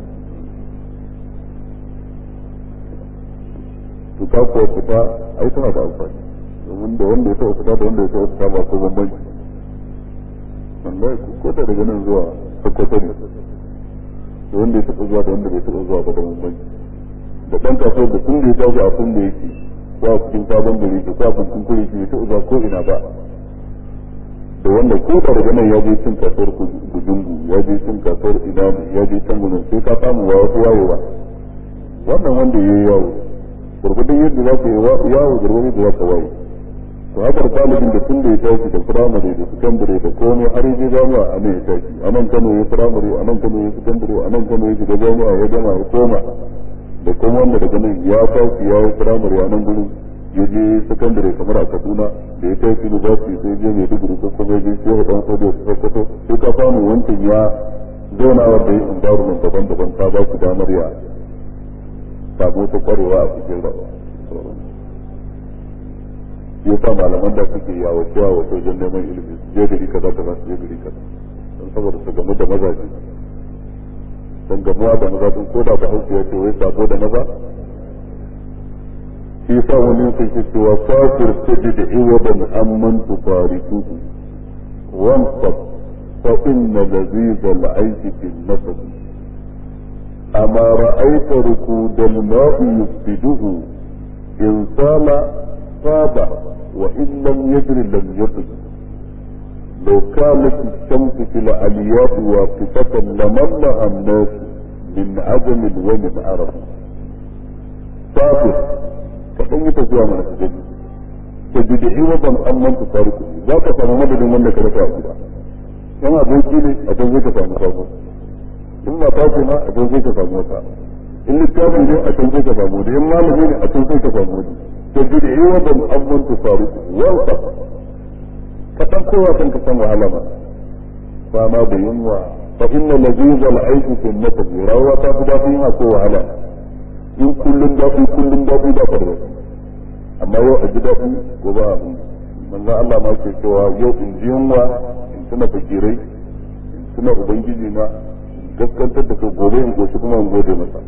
to ka kuwa fita ai tana da amfani domin da wanda ya taɓa fita da wanda ya taɓa fita ba ko bambanci wallahi ko da daga nan zuwa sokoto ne da wanda ya taɓa zuwa da wanda bai taɓa zuwa ba da bambanci da ɗan kasuwar da tun da ya tashi a kun da yake ko a cikin sabon gari ko a cikin kuri ke ta uza ko ina ba da wanda ko da daga nan ya je cin kasuwar gujungu ya je cin kasuwar ina ya je can gudun sai ka samu wa wasu wayewa wannan wanda ya yi yawo gurgudun yadda za ka yi yawo gurgudun da za ka waye to haka talibin da tun da ya tashi da firamare da sakandare da komai har yi jami'a a nan ya tashi a nan kano ya firamare a nan kano ya sakandare a nan kano ya shiga jami'a ya gama ya koma da kuma wanda daga nan ya tashi ya yi firamare a nan gurin ya je sakandare kamar a kaduna da ya tashi university sai je mai digiri ko kuma ya je shehu dan sojo su sokoto sai ka samu wancan ya zauna wanda ya environment daban-daban ta ba su damar ya samu wata kwarewa a cikin rayuwa ya sa malaman da suke yawo cewa wato wajen neman ilimi su je gari kaza kaza su je gari kaza don saboda su gamu da mazaje don gamuwa da maza din koda ba hausa ya ce wai sabo da maza shi sa wani sai ke cewa kafir tajid iwadan amman tufarikuhu wansab فإن لذيذ العيش في النسب أما رأيت ركود الماء يفسده إن سال طاب وإن لم يجر لم يطب لو كانت الشمس في العليات واقفة لمنها الناس من عدم ومن عرب صابر kaɗan yi tafiya mana su gani ta bid'i wadan amman ta tariku za ka samu madadin wanda ka rasa a gida in aboki ne a can zai ka samu sabo in mata ce ma a can zai ka samu wata in littafi ne a can zai ka samu da in malami ne a can zai ka samu wani ta bid'i wadan amman ta tariku wanda ka san kowa kan ka san wahala ma fama da yunwa fa inna lazizal aiki fi nasabi rawa ta fi daɗi yin ko wahala in kullum daɗi kullum daɗi ba ka da wasu amma yau a ji daɗi ko ba abin manzo Allah ma ke cewa yau in ji yunwa in tuna fakirai in tuna ubangiji na in gaskantar da kai gobe in goshi kuma in gode masa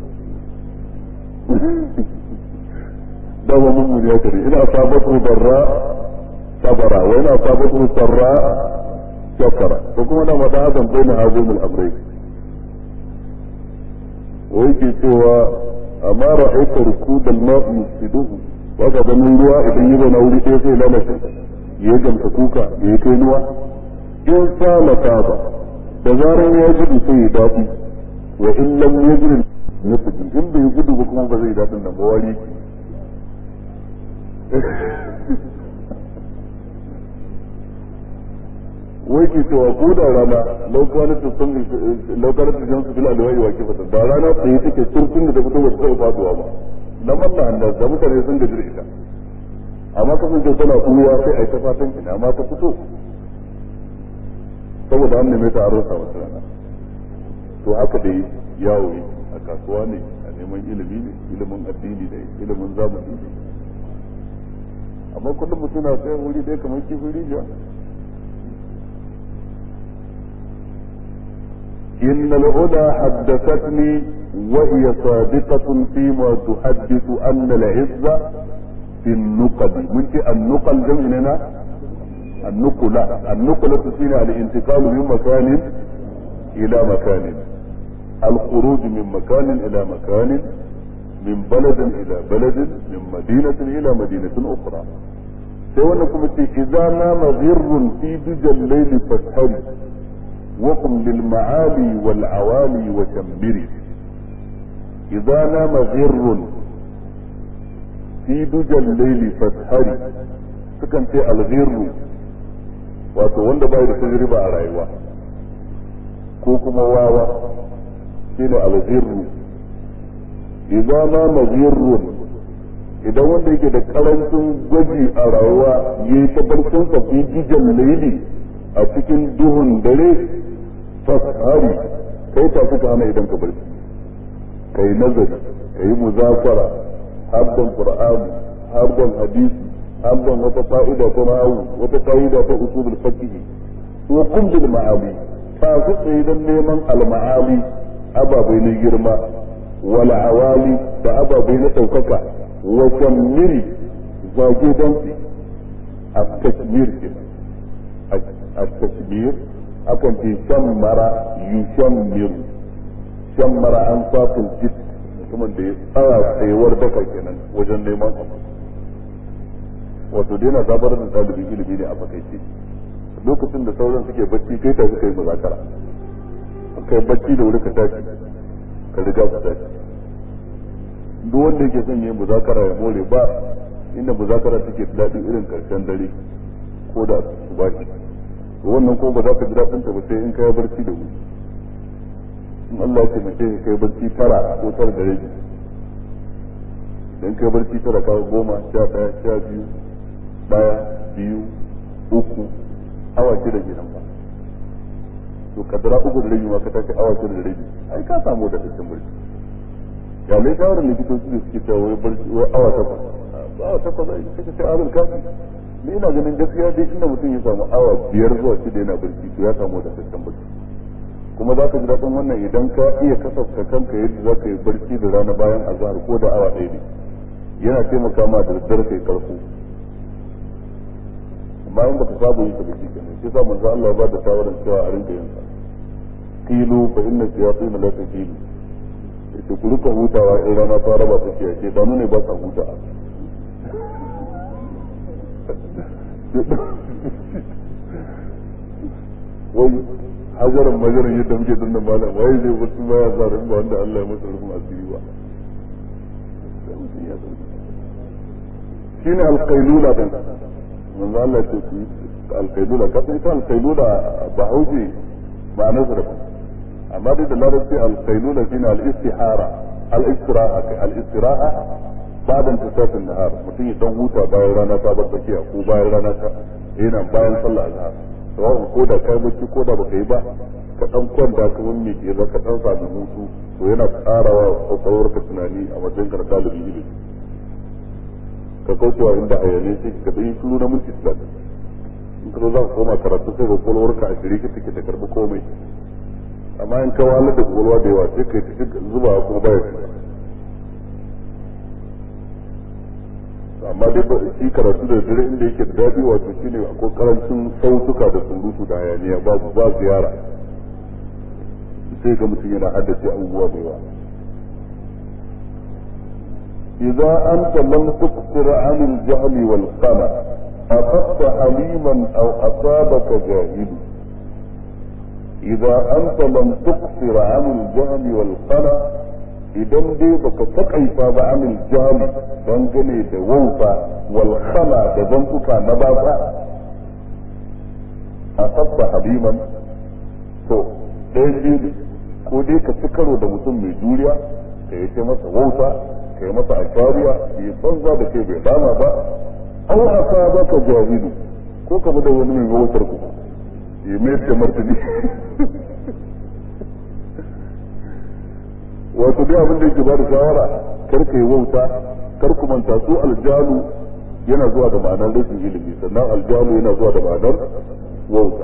dama mun mun ya kare ina sabatu barra sabara wa ina sabatu sarra shakara ko kuma da mata hadan baina hazumul amrai wai ke cewa amma ra'aita rukudal ma'i yusiduhu waka ganin ruwa idan yi zauna wuri ɗaya sai lalace ya gamsa kuka ya kai nuwa in salata ba da zarar ya gudu sai ya daɗi wa in lam yajri nufiji in bai gudu ba kuma ba zai daɗin nan ba wari wai ke cewa ko da rana laukanar ta sun laukanar ta jan su fil alwai wa ke fata da rana tsaye take turtun da ta fito ba ta taɓa faduwa ba na manna hannu da mutane sun gaji da ita amma kasance tana kuruwa sai a yi ta fatan ina ma ta fito saboda an neme ta an rasa wata rana to haka dai yawo yi a kasuwa ne a neman ilimi ne ilimin addini ne ilimin zamani ne amma kullum mutum na tsaye wuri ɗaya kamar kifin rijiya إن العلا حدثتني وهي صادقة فيما تحدث أن العزة في النقل من النقل جمعنا النقلة النقلة فينا الانتقال من مكان إلى مكان الخروج من مكان إلى مكان من بلد إلى بلد من مدينة إلى مدينة أخرى سيوانا إذا نام غر في دجى الليل فاسهل وقم للمعالي والعوالي وشمري إذا نام غر في دجى الليل فاسهري sukan ce alghirru wato wanda bai da tajriba a rayuwa ko kuma wawa shine alghirru idan ma maghirrun idan wanda yake da karancin gwaji a rayuwa yayi ta barcin sa fi dijan laili a cikin duhun dare fashari kai ta suka hana idan ka barci kai nazari kai muzafara habban qur'ani habban hadisi habban wata fa'ida ta na'u wata fa'ida ta usulul fiqh wa kun bil ma'ali ta su tsaye dan neman al ma'ali ababai na girma wal awali da ababai na daukaka wa shammiri zage dansi a tashmir kenan a tashmir akan ce shammara yushammiru shammara an fatul jid mutumin da ya tsara tsayuwar daka kenan wajen neman abu wato dai na zabar da ɗalibin ilimi ne a fakaice lokacin da sauran suke bacci kai ta suka yi muzakara kai bacci da wuri ka tashi ka riga su tashi duk wanda yake son yin muzakara ya more ba inda muzakara take daɗi irin karshen dare ko da su bashi wannan ko ba za ka ji daɗin ta ba sai in kai barci da wuri in Allah ya taimake ka kai barci tara ko tara da rabi idan kai barci tara ka goma sha ɗaya sha biyu ɗaya biyu uku awa shida kenan ba to kadara uku da rabi ma ka tashi awa shida da rabi ai ka samu da cikin barci ya lai shawarar likitoci da suke cewa wai barci wai awa takwas awa takwas ai kake sai azul kafi ni ina ganin gaskiya dai inda mutum ya samu awa biyar zuwa shida yana barci to ya samu da cikin barci kuma za ka ji daɗin wannan idan ka iya kasafta kanka yadda za ka yi barci da rana bayan azhar ko da awa ɗaya ne yana taimaka ma da daddare kai karfu amma in baka saba yi ka da shi kenan shi sa manzo Allah ba da shawaran cewa a rinka yin sa kilu fa inna shayatin la takilu yace ku rika hutawa in rana ta raba take ce ba ne ba sa huta wai hajaran majaran yadda muke dannan malam wai zai wasu baya zarin ba wanda Allah ya masa rufin asiri ba shine alqailula din manzo Allah ce ku alqailula ka san ita alqailula ba hauji ma'anar sa daban amma dai da larabci alqailula shine al-istihara al-istiraha al-istiraha ba'da intisaf an-nahar mutum ya dan huta bayan rana ta bar tsakiya ko bayan rana ta yana bayan sallah azhar sawa'un ko da kai bacci ko da baka yi ba ka dan kwanta kamar mai ke ka dan sami hutu to yana karawa kwakwalwar ka tunani a matsayin ka na ɗalibin ilimi ka kaucewa inda hayane sai ka dan yi shiru na minti talatin in ka zo za ka koma karatu sai kwakwalwar ka a shirye ka take ta karɓi komai amma in ka wahalar da kwakwalwa da yawa sai ka yi ta zuba kuma baya shiga amma dai ba shi karatu da dare inda yake da daɗi wato shine akwai karancin sautuka da surutu da hayaniya babu ba ziyara sai ga mutum yana haddace abubuwa da yawa إذا أنت لم تقصر عن الجهل والقمع أخذت حليما أو أصابك جاهل إذا أنت لم تقصر عن الجهل والقمع idan dai baka takaita ba anil jahili dangane da wauta wal khama da zantuka na baba a sabba haliman to ɗayan biyu ko dai ka ci karo da mutum mai juriya ka yi ce masa wauta ka yi masa ashariya ya banza da kai bai dama ba au asa baka jahilu ko ka da wani mai wautar ku ya mai da martani wato dai abin da yake ba da shawara kar ka yi wauta kar ku manta su aljalu yana zuwa da ma'anar rashin ilimi sannan aljalu yana zuwa da ma'anar wauta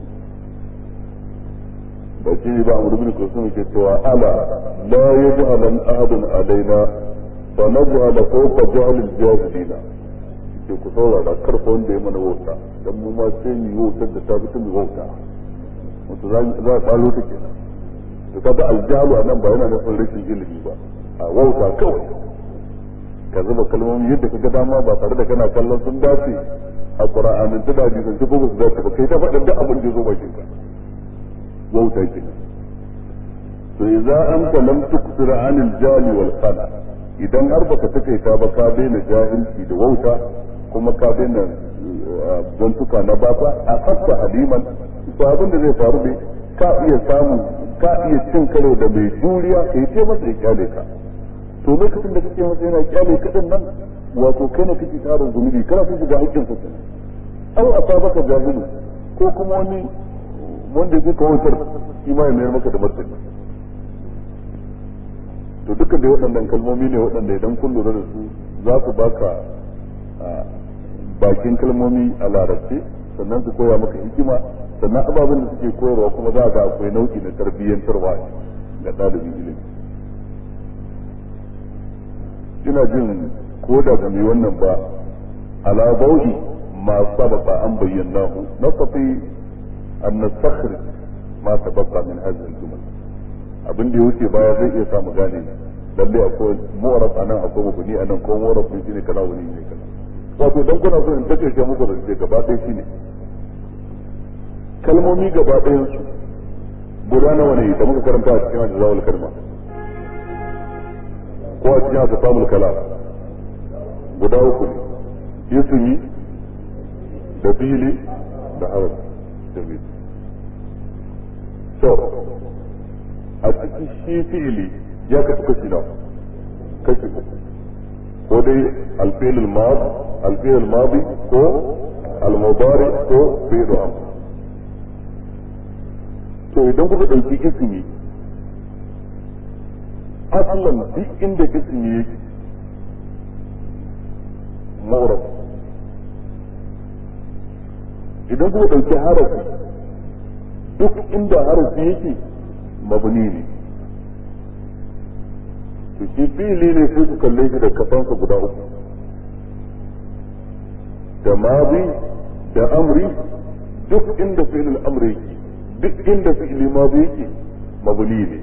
da shi ba amru bin kusum ke cewa ala la yaj'alan ahadun alaina fa naj'ala fawqa jahl al-jahilina ke ku saurara kar fa wanda ya mana wauta dan mu ma sai mu yi wautar da ta fi mu wauta wato za a tsalo ta kenan to kaga aljalu a nan ba yana nufin rashin ilimi ba a wauta kawai ka zuba kalmomi yadda ka ga dama ba tare da kana kallon sun dace a qur'anin ta daji sun ko su dace ba kai ta faɗin duk abin da zo bakin ka wauta ke to idza anta lam tuksira anil jali wal qala idan har baka takaita ba ka daina jahilci da wauta kuma ka daina zantuka na bata a fasta haliman to abin da zai faru ne ka iya samun ka iya cin karo da mai juriya ka yi ce masa ya kyale ka to lokacin da kake masa yana kyale ka din nan wato kai ne kake tarin zunubi kana so shiga hakkin sa kenan au asabaka jahilu ko kuma wani wanda yake kawatar shi ma ya mayar maka da martani to duka da waɗannan kalmomi ne waɗanda idan kun lura da su za su baka bakin kalmomi a larabce sannan su koya maka hikima sannan ababen da suke koyarwa kuma za ga akwai nau'i na tarbiyyantarwa ga ɗalibin ilimi ina jin ko da ba mai wannan ba ala bauhi ma sabaka an bayyana hu nasafi an nasakhri ma sabaka min hadhihi al-jumal abin da ya wuce baya zai iya samu gane lalle akwai mu'arab anan akwai mabuni anan ko mu'arab ne shine kaza wani ne kaza wato dan kuna so in take muku da shi gaba ɗaya shine kalmomi gaba ɗayan su guda nawa ne da muka karanta a cikin ajzawul kalma ko a cikin asfamul kalam guda uku ne ismi da fili da harf da mil to a cikin shi fi'ili ya kasu kashi nawa kashi uku ko dai alfi'il al-madi alfi'il al-madi ko al-mudari ko fi'il amr to idan kuka ɗauki ismi asalin duk inda ismi yake ma'urab idan kuka ɗauki harafi duk inda harafi yake mabni ne to shi fili ne sai ku kalle shi da kasansa guda uku da mazi da amri duk inda fi'il amri yake duk inda fi'il madi yake mabni ne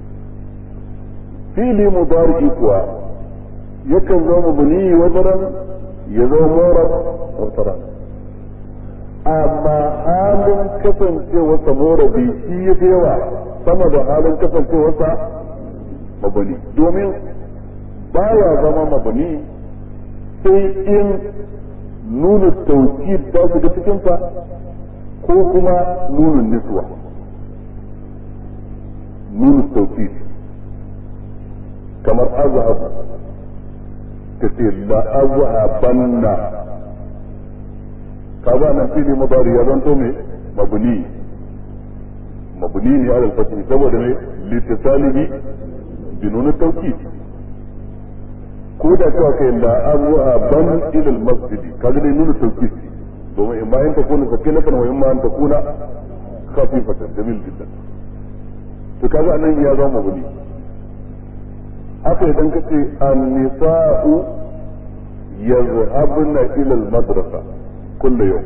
fi'il mudari kuwa yakan zama mabni wadaran ya zama murab wadaran amma halin kasancewarsa morabi shi ya fi yawa sama da halin kasancewarsa mabani domin baya zama mabani sai in nuna tauki ta shiga cikinsa ko kuma nuna niswa nuna tauki kamar azhab ta ce la azhabanna kaga nan fili mudari ya zanto me mabni mabni ne ala al-fath saboda ne litasalihi bi nun tawkid ko da cewa kai la azwa ban ila al-masjid kaga dai nun tawkid domin in ma in ta kuna sakinatan wa in ma an ta kuna khafifatan jamil jiddan to kaga anan ya zama mabni haka idan kace an-nisa'u yazhabna ila al-madrasa كل يوم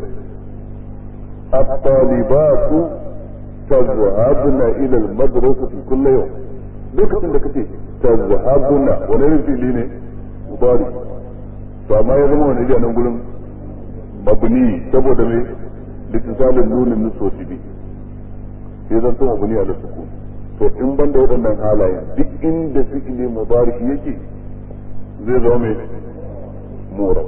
الطالبات تذهبن إلى المدرسة كل يوم lokacin da kace tazhabuna wani irin fili ne mudari to amma ya zama wani nan gurin mabni saboda me litisalin nunin nusosi bi sai zan to mabni ala sukun to in ban da waɗannan halayen duk inda fi'ili mudari yake zai zama me murab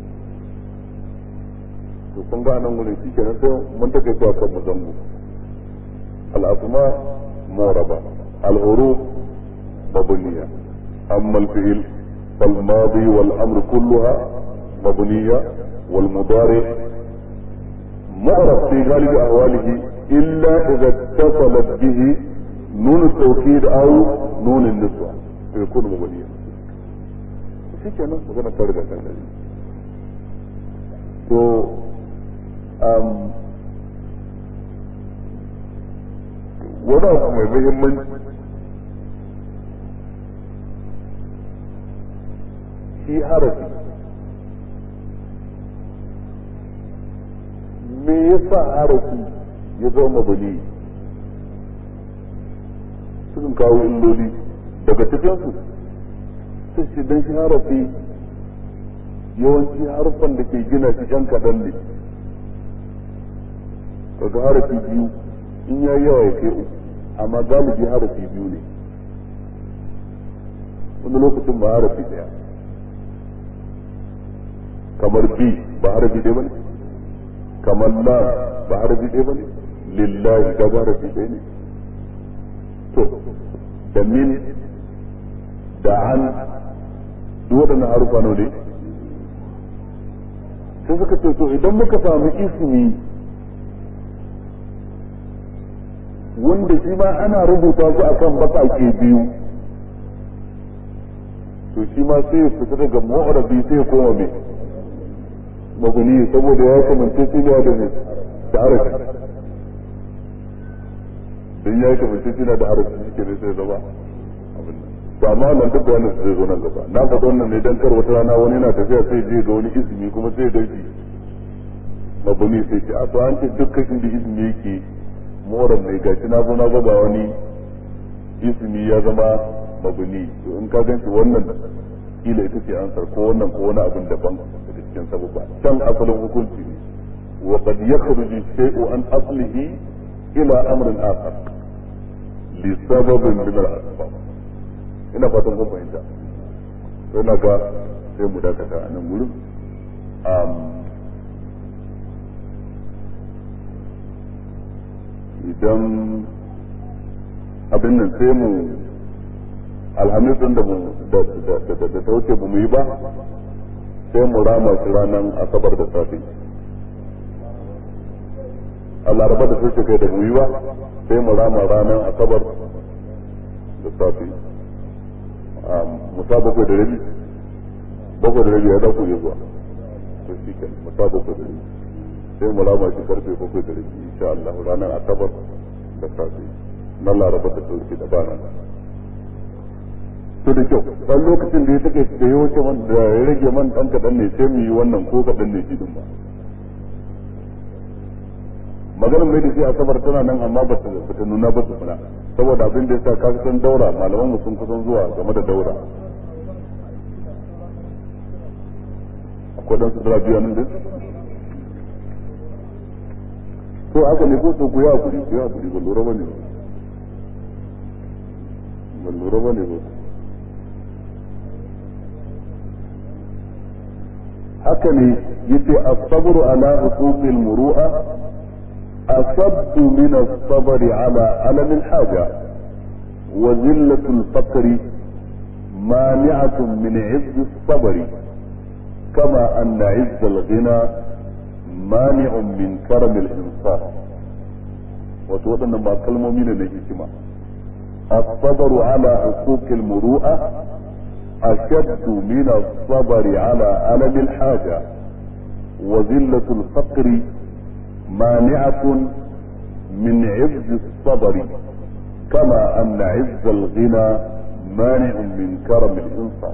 to kun ga nan gurin shi kenan sai mun take zuwa kan mu zango al-asma muraba al-huruf mabniya amma al-fi'l فالماضي والامر كلها مبنيه والمضارع معرف في غالب احواله الا اذا اتصلت به نون التوكيد او نون النسوه فيكون مبنيا shi kenan magana ta riga kan to wani abu mai muhimmanci shi harafi me yasa harafi ya zama bali sukan kawo illoli daga cikinsu sun shi don shi harafi yawanci harfan da ke gina shi yan kaɗan ne kaga harafi biyu in ya yawa ya kai uku amma galibi harafi biyu ne wani lokacin ba harafi daya kamar bi ba harafi ɗaya bane kamar la ba harafi ɗaya bane lillahi ga ba harafi ɗaya ne to da min da an duk waɗannan harufa ne sai suka ce to idan muka samu ismi wanda shi ma ana rubuta su akan baƙaƙe biyu to shi ma sai ya fita daga mu'arabi sai ya koma mai mabuni saboda ya kamance shi ne da mai da harafi dan ya kamance shi da harafi shi ke ne sai zama abin nan to amma nan duk wannan zai zo nan gaba na faɗa wannan ne dan kar wata rana wani na tafiya sai je ga wani izini kuma sai ya shi mabuni sai ce a to an ce dukkan inda izini yake moran ne gashi na zo na ga wani ismi ya zama mabuni to in ka ganci wannan kila ita ce ansar ko wannan ko wani abin daban daga cikin sababa can asalin hukunci ne wa qad yakhruju shay'u an aslihi ila amrin akhar li sababin min al-asbab ina fatan kun fahimta to na ga sai mu dakata a nan gurin idan abin nan sai mu alhamis din da da ta wuce mu yi ba sai mu rama shi ranar asabar da safe a laraba da sai kai da mu yi ba sai mu rama ranar asabar da safe musa bakwai da rabi bakwai da rabi ya za ku iya zuwa to shi ke musa bakwai da rabi sai mu rama shi karfe bakwai da rabi insha Allah ranar asabar da safe na laraba da sauki da bana to da kyau dan lokacin da ya take da ya wuce man da ya rage man dan kadan ne sai mu yi wannan ko kadan ne shi din ba maganar mai da shi asabar tana nan amma ba ta ta nuna ba su fara saboda abin da yasa ka san daura malaman mu sun kusan zuwa game da daura akwai dan su dara biyu nan din to haka ne ko to ku ya kuri ku ya kuri ba lura bane ba lura bane ba haka ne yace as-sabru ala huquqil muru'a أصب من الصبر على ألم الحاجة وذلة الفقر مانعة من عز الصبر كما أن عز الغنى مانع من كرم الإنصاف وتوضنا ما كلمة من الهجمة الصبر على حقوق المروءة أشد من الصبر على ألم الحاجة وذلة الفقر مانعة من عز الصبر كما أن عز الغنى مانع من كرم الإنسان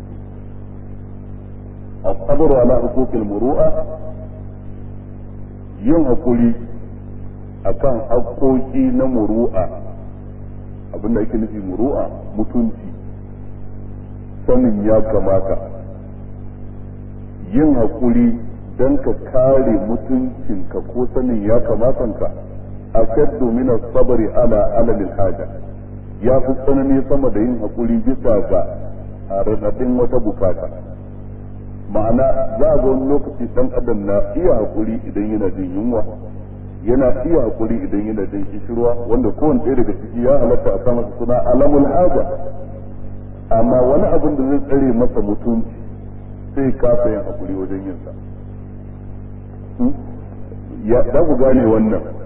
الصبر على حقوق المروءة yin hakuri akan haƙoƙi na muru'a abinda ake nufi muru'a mutunci sanin ya kamata yin hakuri don ka kare mutuncinka ko sanin ya kamatanka a kaddu min sabari ala alalil haja ya fi tsanani sama da yin hakuri bisa ga raɗaɗin wata bukata ma'ana za a ga wani lokaci dan adam na iya hakuri idan yana jin yunwa yana iya hakuri idan yana jin kishirwa wanda kowane ɗaya daga ciki ya halatta a sa masa suna alamul haja amma wani abin da zai tsare masa mutunci sai kasa yin hakuri wajen yin sa ya za ku gane wannan